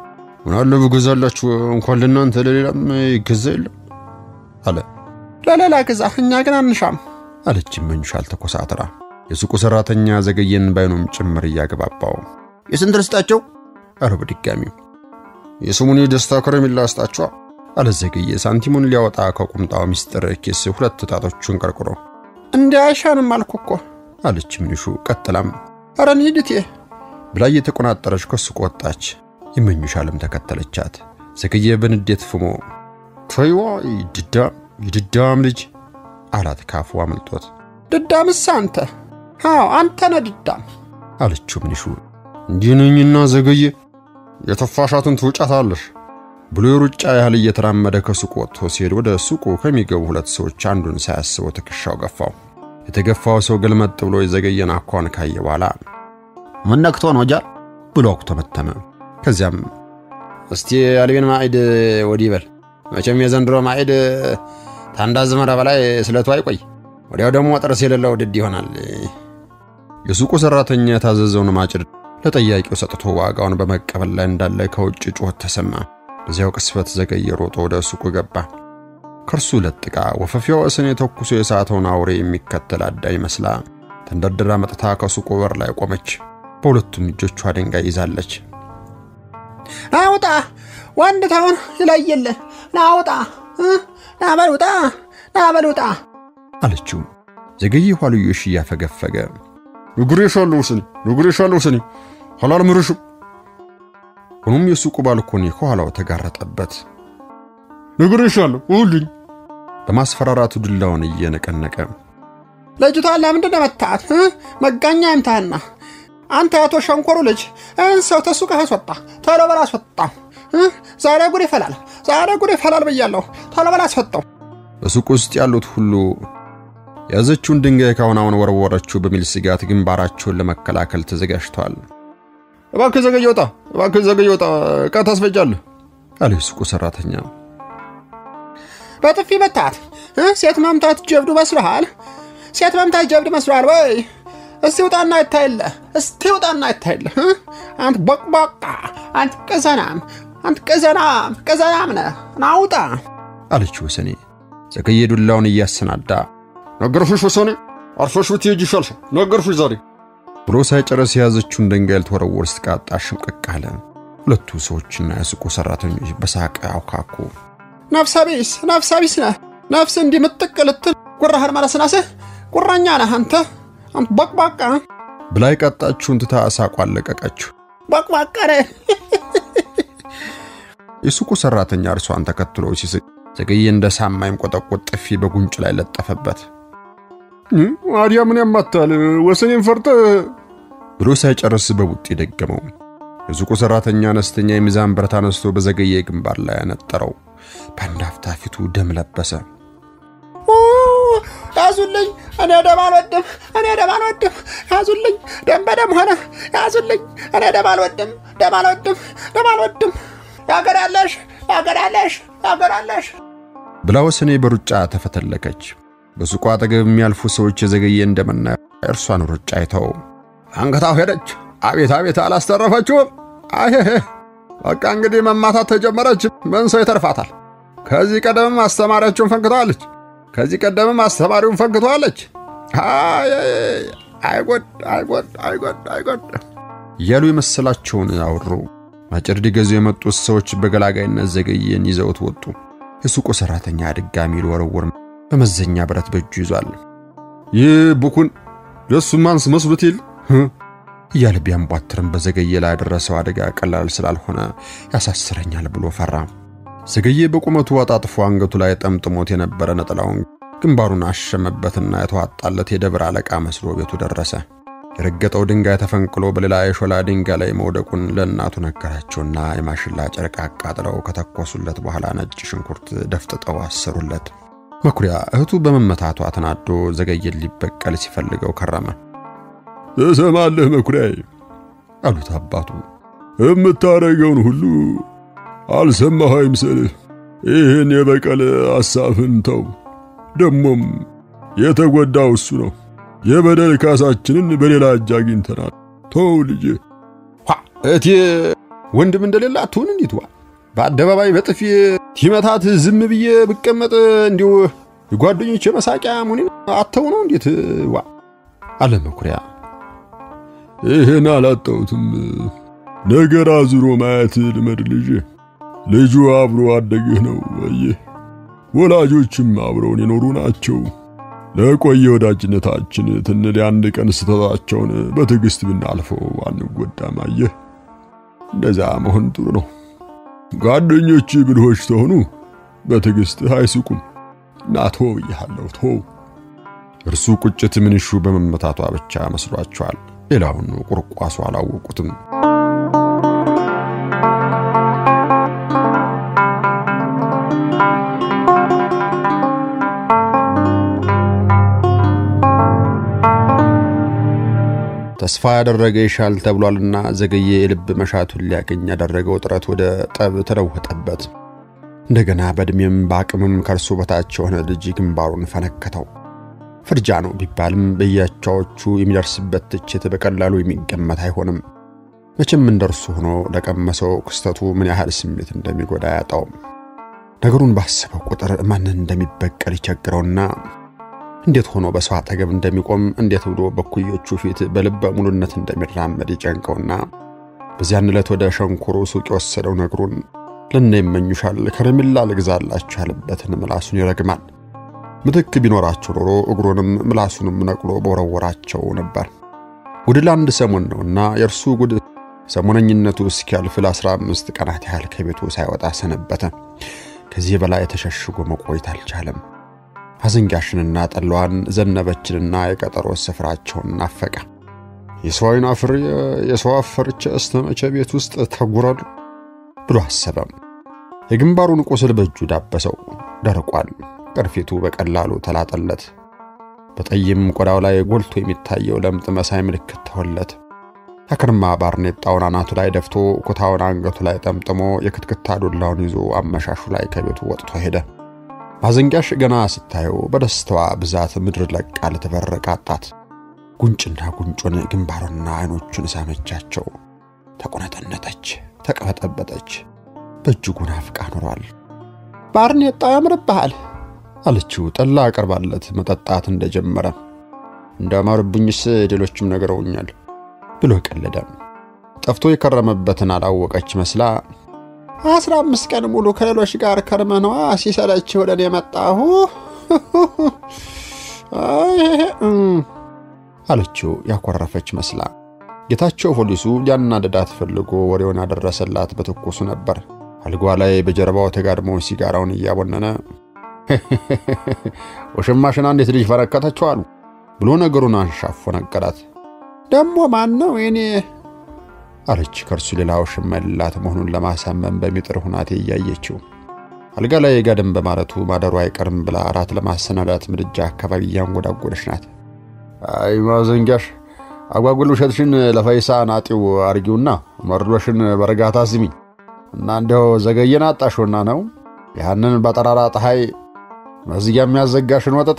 ምናለ ብገዛላችሁ እንኳን ለእናንተ ለሌላም ይገዛ የለም አለ ለሌላ ግዛ፣ እኛ ግን አንሻም አለች ምንሹ አልተኮሳትራ። የሱቁ ሰራተኛ ዘገየን ባይኑም ጭምር እያገባባው የስንት ልስጣቸው? አረ በድጋሚው የስሙኒ ደስታ ከረሜላ ስጣችኋ አለ ዘገየ ሳንቲሙን ሊያወጣ ከቁምጣው ሚስጥር ኪስ ሁለት ጣቶቹን ቀርቅሮ እንዲህ አይሻንም አልኩ እኮ አለች ምንሹ። ቀጥላም ኧረ እንሂድ ብላ እየተቆናጠረች ከሱቅ ወጣች። ይመኙሻልም ተከተለቻት። ዘገየ በንዴት ፍሞ ተይዋ ይድዳም ይድዳም ልጅ አላት ካፉ አመልጦት። ድዳምስ አንተ? አዎ አንተ ነህ ድዳም አለችው ምንሹ። እንዲህ ነኝና ዘገየ የተፋሻትን ትውጫታለሽ ብሎ የሩጫ ያህል እየተራመደ ከሱቁ ወጥቶ ሲሄድ ወደ ሱቁ ከሚገቡ ሁለት ሰዎች አንዱን ሳያስበው ትከሻው ገፋው። የተገፋው ሰው ገልመጥ ብሎ የዘገየን አኳን ካየ በኋላ ምን ነክቶ ነው ጃር ብሎ አኩተመተመ። ከዚያም እስቲ አልቤን ማዕድ ወዲህ በል መቼም የዘንድሮ ማዕድ ታንዳ ዝመራ በላይ ስለቱ አይቆይ፣ ወዲያው ደግሞ ጥርስ የሌለው ድድ ይሆናል። የሱቁ ሰራተኛ የታዘዘውን ማጭድ ለጠያቂው ሰጥቶ ዋጋውን በመቀበል ላይ እንዳለ ከውጭ ጩኸት ተሰማ። በዚያው ቅስፈት ዘገየ ሮጦ ወደ ሱቁ ገባ። ከእርሱ ለጥቃ ወፈፊያው እስን የተኩሶ የሳተውን አውሬ የሚከተል አዳኝ መስላ ተንደርድራ መጥታ ከሱቁ በር ላይ ቆመች። በሁለቱም እጆቿ ድንጋይ ይዛለች። ናውጣ ወንድ ተውን ይለየለ ናውጣ ናበል ውጣ ናበል ውጣ አለችው። ዘገየ ኋልዮሽ እያፈገፈገ ንግሬሻለሁ ስኒ ንግሬሻለሁ ስኒ አላልምርሽም። ሆኖም የሱቁ ባልኮኒ ከኋላው ተጋረጠበት። ንግሬሻለሁ ውልኝ በማስፈራራቱ ዱላውን እየነቀነቀ ልጅቷን ለምንድን ነው መታት? መጋኛ ይምታህና አንተ አቶ ሸንኮሩ ልጅ ይህን ሰው ተሱቅህ አስወጣ፣ ቶሎ በል አስወጣው። ዛሬ ጉድ ይፈላል፣ ዛሬ ጉድ ይፈላል ብያለሁ። ቶሎ በል አስወጣው። በሱቅ ውስጥ ያሉት ሁሉ የያዘችውን ድንጋይ ካሁን አሁን ወረወረችው በሚል ስጋት ግንባራቸውን ለመከላከል ተዘጋጅተዋል። እባክህ ዘገየ ወጣ፣ እባክህ ዘገየ ወጣ፣ ዕቃ ታስፈጃለህ አለ የሱቁ ሰራተኛ። በጥፊ መታት። ሴት መምታት ጀብዱ መስሎሃል? ሴት መምታት ጀብድ መስሎሃል ወይ? እስቲ ውጣና ይታይለ፣ እስቲ ውጣና ይታይለ። አንተ ቦቅቧቃ፣ አንተ ቅዘናም፣ አንተ ቅዘናም፣ ቅዘናም ነህ። ናውጣ አለች ወሰኔ ዘገየ ዱላውን እያሰናዳ። ነገርኩሽ ወሰኔ፣ አርፈሽ ብትሄጂ ይሻልሻል። ነገርኩሽ ዛሬ ብሎ ሳይጨርስ የያዘችውን ድንጋይ ልትወረውር ስትቃጣ ሽምቅቅ አለ። ሁለቱ ሰዎችና የሱቁ ሰራተኞች በሳቅ አውካኩ። ነፍሰ ቢስ፣ ነፍሰ ቢስ ነህ። ነፍስ እንዲህ ምጥቅ ልትል ጉራህን መለስናስህ ጉረኛ ነህ አንተ፣ አንተ ቦቅቧቃ ብላ የቃጣችውን ትታ ሳቋን ለቀቀችው። ቦቅቧቃ ነህ። የሱቁ ሰራተኛ እርሷን ተከትሎ ሲስቅ ዘገየ እንደ ሳማይም ቆጠቆጥ ጥፊ በጉንጭ ላይ ለጠፈበት። አዲያ ምን ያማታል? ወሰኔን ፈርተ ብሎ ሳይጨርስ በቡጢ ደገመው። የሱቁ ሰራተኛ አነስተኛ የሚዛን ብረት አነስቶ በዘገየ ግንባር ላይ ያነጠረው። በአንድ አፍታ ፊቱ ደም ለበሰ። ያዙልኝ፣ እኔ ደም አልወድም፣ እኔ ደም አልወድም። ያዙልኝ፣ ደም በደም ሆነ። ያዙልኝ፣ እኔ ደም አልወድም፣ ደም አልወድም፣ ደም አልወድም። ያገር ያለሽ፣ ያገር ያለሽ፣ ያገር ያለሽ ብላ ወሰኔ በሩጫ ተፈተለከች። በሱቁ አጠገብ የሚያልፉ ሰዎች የዘገየ እንደመና እርሷን ሩጫ አይተው አንገታው ሄደች። አቤት አቤት፣ አላስተረፈችውም። አይሄ በቃ እንግዲህ መማታት ተጀመረች። ምን ሰው ይተርፋታል? ከዚህ ቀደምም አስተማሪያቸውን ፈንክተዋለች። ከዚህ ቀደምም አስተማሪውን ፈንክተዋለች። አይጎድ አይጎድ አይጎድ አይጎድ እያሉ የመሰላቸውን አወሩ። ማጭድ ሊገዙ የመጡት ሰዎች በገላጋይነት ዘገየን ይዘውት ወጡ። የሱቁ ሰራተኛ ድጋሚ ሊወረውር በመዘኛ ብረት በእጁ ይዟል። ይህ ቡኩን ለሱ ማንስ መስሎት ይል እያለ ቢያንቧትርም በዘገየ ላይ ያደረሰው አደጋ ቀላል ስላልሆነ ያሳስረኛል ብሎ ፈራ። ዘገየ በቁመቱ አጣጥፎ አንገቱ ላይ ጠምጥሞት የነበረ ነጠላውን ግንባሩን አሸመበትና የተዋጣለት የደብር አለቃ መስሎ ቤቱ ደረሰ። የረገጠው ድንጋይ ተፈንቅሎ በሌላ የሾላ ድንጋይ ላይ መውደቁን ለእናቱ ነገራቸውና የማሽላ ጨርቅ አቃጥለው ከተኮሱለት በኋላ ነጭ ሽንኩርት ደፍጥጠው አሰሩለት። መኩሪያ እህቱ በመመታቷ ተናዶ ዘገየን ሊበቀል ሲፈልገው ከረመ። ትሰማለህ መኩሪያዬ አሉት አባቱ። የምታረገውን ሁሉ አልሰማህ አይምሰልህ። ይህን የበቀል ሐሳብህን ተው። ደሞም የተጎዳው እሱ ነው። የበደል ካሳችንን በሌላ እጅ አግኝተናል። ተው ልጄ። እቴ ወንድም እንደሌላ አትሁን። እንዴት ዋ በአደባባይ በጥፊ ቲመታት ዝም ብዬ ብቀመጥ እንዲሁ የጓደኞች መሳቂያ ሙኒን አተው ነው እንዴት ዋ አለ መኩሪያ። ይህን አላጣሁትም። ነገር አዙሮ ማየት ልመድ ልጄ። ልጁ አብሮ አደግህ ነው። አየህ፣ ወላጆችም አብረውን የኖሩ ናቸው። ለቆየ ወዳጅነታችን ትንል የአንድ ቀን ስህተታቸውን በትዕግስት ብናልፈው አንጎዳም። አየህ፣ እንደዛ መሆን ጥሩ ነው። ጓደኞች ብልሆች ተሆኑ በትዕግስት አይስቁም። እና ተው ብያለሁ፣ ተው። እርሱ ቁጭት ምንሹ በመመታቷ ብቻ መስሏቸዋል። ሌላውን ቁርቋሱ አላወቁትም። ተስፋ ያደረገ ይሻል ተብሏልና ዘገየ የልብ መሻቱን ሊያገኝ ያደረገው ጥረት ወደ ጠብ ተለወጠበት። እንደገና በዕድሜም በአቅምም ከእርሱ በታች የሆነ ልጅ ግንባሩን ፈነከተው። ፍርጃ ነው ቢባልም በያቻዎቹ የሚደርስበት ትችት በቀላሉ የሚገመት አይሆንም። መቼም እንደርሱ ሆኖ ለቀመሰው ክስተቱ ምን ያህል ስሜት እንደሚጎዳ አያጣውም። ነገሩን ባሰበው ቁጥር ማንን እንደሚበቀል ይቸግረውና እንዴት ሆኖ በሰው አጠገብ እንደሚቆም እንዴት ብሎ በኩዮቹ ፊት በልበ ሙሉነት እንደሚራመድ ይጨንቀውና በዚያን ዕለት ወደ ሸንኮሮ ሱቅ የወሰደው ነግሩን ለነ ይመኙሻል ከረሜላ ልግዛላችሁ ያለበትን ምላሱን ይረግማል። ምትክ ቢኖራቸው ኖሮ እግሩንም ምላሱንም ነቅሎ በወረወራቸው ነበር። ጉድ ለአንድ ሰሞን ነውና የእርሱ ጉድ ሰሞነኝነቱ እስኪያልፍ ለአስራ አምስት ቀናት ያህል ከቤቱ ሳይወጣ ሰነበተ። ከዚህ በላይ ተሸሽጎ መቆየት አልቻለም። አዘንጋሽንና ጠላዋን ዘነበችንና የቀጠሮ ስፍራቸውን ናፈቀ። የሰው አይን አፍሬ የሰው አፈርቼ እስተ መቼ ቤት ውስጥ ተጉራሉ ብሎ አሰበም። የግንባሩን ቁስል በእጁ ዳበሰው። ደርቋል። ቅርፊቱ በቀላሉ ተላጠለት። በጠይም ቆዳው ላይ ጎልቶ የሚታየው ለምጥ መሳይ ምልክት ተወለት። አክርማ ባርኔጣውን አናቱ ላይ ደፍቶ ኩታውን አንገቱ ላይ ጠምጥሞ የክትክታ ዱላውን ይዞ አመሻሹ ላይ ከቤቱ ወጥቶ ሄደ። ማዘንጊያሽ ገና ስታየው በደስታዋ ብዛት ምድር ለቃ ልትበረቅ አጣት። ጉንጭና ጉንጩን ግንባሩንና አይኖቹን ሳመቻቸው። ተቆነጠነጠች፣ ተቀበጠበጠች። በእጅጉ ናፍቃ ኖሯል። ባርኔጣው ያምርብሃል አለችው ጠላ አቀርባለት መጠጣት እንደጀመረ። እንዳማርብኝስ ሌሎችም ነገረውኛል ብሎ ቀለደ። ጠፍቶ የከረመበትን አላወቀች መስላ አስራ አምስት ቀን ሙሉ ከሌሎች ጋር ከርመነዋ ሲሰለች ወደ እኔ መጣሁ አለችው ያኮረፈች መስላ። ጌታቸው ፖሊሱ ሊያናደዳት ፈልጎ ወሬውን ያደረሰላት በትኩሱ ነበር። አልጓ ላይ በጀርባው ተጋድሞ ሲጋራውን እያቦነነ ወሽማሽና እንዴት ልጅ ፈረከተችው አሉ ብሎ ነገሩን አንሻፎ ነገራት። ደግሞ ማን ነው እኔ አለች ከእርሱ ሌላ ውሽማ የሌላት መሆኑን ለማሳመን በሚጥር ሁናቴ እያየችው። አልጋ ላይ ጋደም በማለቱ ማደሩ አይቀርም ብላ እራት ለማሰናዳት ምድጃ አካባቢ እያንጎዳጎደች ናት። አይ ማዘንጊያሽ፣ አጓጉል ውሸትሽን ለፈይሳ ናጢው አርጊውና መርዶሽን በእርጋታ ስሚ እና እንዲያው ዘገየን አጣሽውና ነው ያንን በጠራራ ፀሐይ መዝጊያ የሚያዘጋሽን ወጠጤ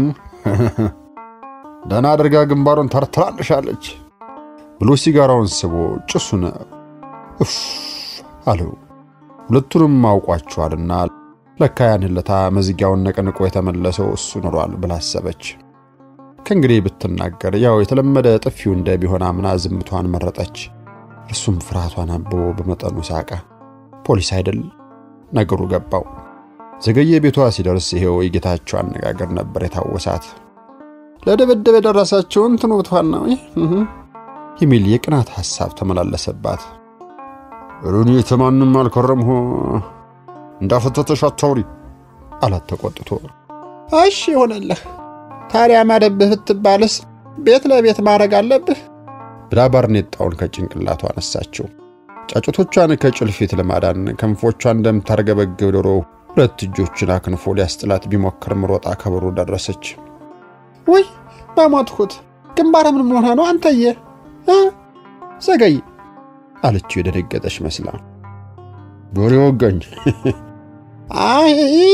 ደህና አድርጋ ግንባሩን ተርትራልሻለች ብሎ ሲጋራውን ስቦ ጭሱን እፍ አለው። ሁለቱንም አውቋቸዋልና ለካ ያን ለታ መዝጊያውን ነቅንቆ የተመለሰው እሱ ኖሯል ብላ አሰበች። ከእንግዲህ ብትናገር ያው የተለመደ ጥፊው እንደ ቢሆን አምና ዝምቷን መረጠች። እርሱም ፍርሃቷን አብቦ በመጠኑ ሳቀ። ፖሊስ አይደል ነገሩ ገባው። ዘገየ ቤቷ ሲደርስ ይሄው የጌታቸው አነጋገር ነበር የታወሳት። ለድብድብ የደረሰችውን ትኑብቷን ነው የሚል የቅናት ሐሳብ ተመላለሰባት። ሩኒ ተማንም አልከረምሁ እንዳፈተተሽ አታውሪ አላት ተቆጥቶ። እሺ ይሆንልህ። ታዲያ ማደብህ ብትባልስ ቤት ለቤት ማድረግ አለብህ ብላ ባርኔጣውን ከጭንቅላቷ አነሳችው። ጫጩቶቿን ከጭልፊት ለማዳን ክንፎቿን እንደምታርገበግብ ዶሮ ሁለት እጆችን አክንፎ ሊያስጥላት ቢሞክርም ሮጣ ከበሩ ደረሰች። ውይ በሞትሁት! ግንባር ምን ሆነ ነው አንተዬ? ዘገይ አለችው የደነገጠች መስላ። በሬ ወጋኝ። አይ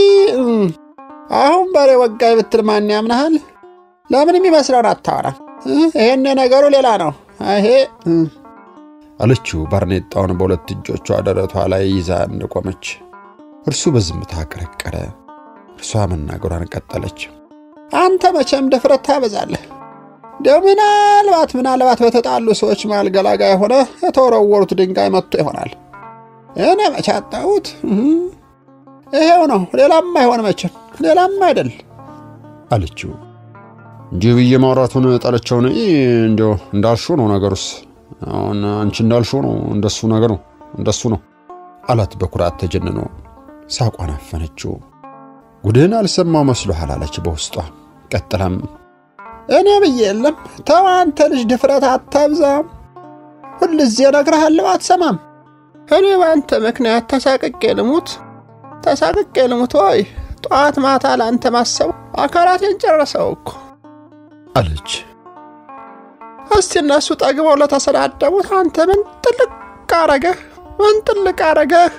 አሁን በሬ ወጋኝ ብትል ማን ያምናሃል? ለምን የሚመስለውን አታወራም? ይሄን ነገሩ ሌላ ነው። ይሄ አለችው ባርኔጣውን በሁለት እጆቿ ደረቷ ላይ ይዛ እንደቆመች። እርሱ በዝምታ ቀረቀረ። እርሷ መናገሯን ቀጠለች። አንተ መቼም ድፍረት ታበዛለህ። እንዲያው ምናልባት ምናልባት በተጣሉ ሰዎች መሃል ገላጋይ ሆነ የተወረወሩት ድንጋይ መጥቶ ይሆናል። እኔ መቼ አጣሁት? ይሄው ነው። ሌላም አይሆን መቼም ሌላም አይደል አለችው። እንዲህ ብዬ ማውራቱን ጠለቸውን እንዲያው እንዳልሽው ነው ነገሩስ። አሁን አንቺ እንዳልሽው ነው እንደሱ ነገር ነው እንደሱ ነው አላት በኩራት ተጀንኖ። ሳቋን አፈነችው። ጉድህን አልሰማው መስሎሃል አለች በውስጧ። ቀጥላም እኔ ብዬ የለም ተው አንተ ልጅ ድፍረት አታብዛም። ሁልጊዜ እነግርሃለሁ አትሰማም። እኔ በአንተ ምክንያት ተሳቅቄ ልሙት ተሳቅቄ ልሙት ወይ ጠዋት ማታ ለአንተ ማሰቡ አካላቴን ጨረሰው እኮ አለች። እስቲ እነሱ ጠግበው ለተሰዳደቡት አንተ ምን ጥልቅ አረገህ? ምን ጥልቅ አረገህ?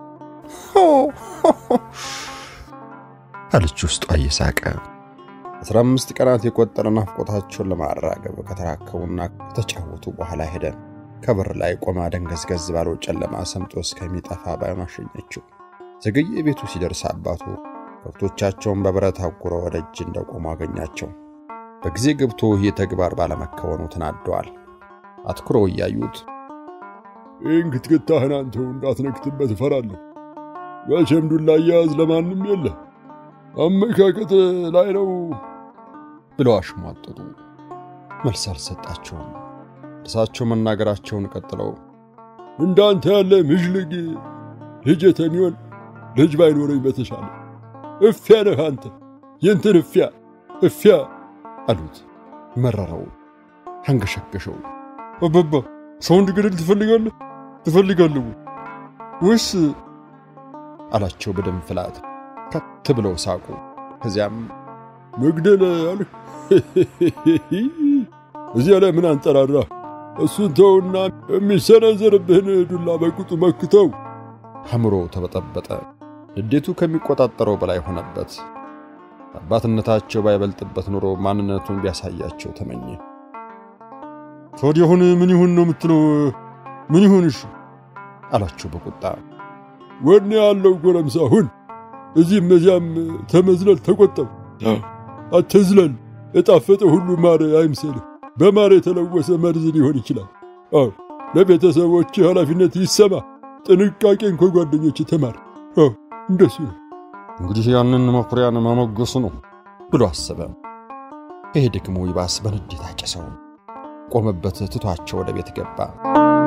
አለች ውስጧ እየሳቀ። አስራ አምስት ቀናት የቆጠረ ናፍቆታቸውን ለማራገብ ከተራከቡና ከተጫወቱ በኋላ ሄደ። ከበር ላይ ቆማ ደንገዝገዝ ባለው ጨለማ ሰምጦ እስከሚጠፋ ባይኗ አሸኘችው። ዘገየ ቤቱ ሲደርስ አባቱ ከብቶቻቸውን በብረት አጉረው ወደ እጅ እንደቆሙ አገኛቸው። በጊዜ ገብቶ ይህ ተግባር ባለመከወኑ ተናደዋል። አትኩረው እያዩት ይህን ክትክታህን አንተው እንዳትነክትበት እፈራለሁ። መቼም ዱላ አያያዝ ለማንም የለ አመካከት ላይ ነው ብለው አሽሟጠጡ። መልስ አልሰጣቸውም። እርሳቸው መናገራቸውን ቀጥለው እንዳንተ ያለ ምዥልግ ልጅ የተሚሆን ልጅ ባይኖረኝ በተሻለ እፊያ ነህ አንተ የንትን እፊያ እፊያ አሉት። መረረው። አንገሸገሸው። አባባ ሰው እንድገድል ትፈልጋለህ ትፈልጋለህ ወይስ አላቸው በደም ፍላት። ከት ብለው ሳቁ። ከዚያም መግደል አልህ? እዚያ ላይ ምን አንጠራራ? እሱን ተውና የሚሰነዘርብህን ዱላ በቁጡ መክተው። አእምሮ ተበጠበጠ። ንዴቱ ከሚቆጣጠረው በላይ ሆነበት። አባትነታቸው ባይበልጥበት ኑሮ ማንነቱን ቢያሳያቸው ተመኘ። ታዲያ አሁን ምን ይሁን ነው የምትለው? ምን ይሁንሽ? አላቸው በቁጣ። ወኔ ያለው ጎረምሳ ሁን። እዚህም እዚያም ተመዝለል ተቆጠብ። አትዝለል። የጣፈጠ ሁሉ ማር አይምሰልህ። በማር የተለወሰ መርዝ ሊሆን ይችላል። አዎ ለቤተሰቦች ኃላፊነት ይሰማ። ጥንቃቄን ከጓደኞች ተማር። አዎ እንደሱ ነው። እንግዲህ ያንን መኩሪያን ማሞገሱ ነው ብሎ አሰበ። ይሄ ደግሞ ይባስ በንዴት አጨሰው። ቆመበት ትቷቸው ወደ ቤት ገባ።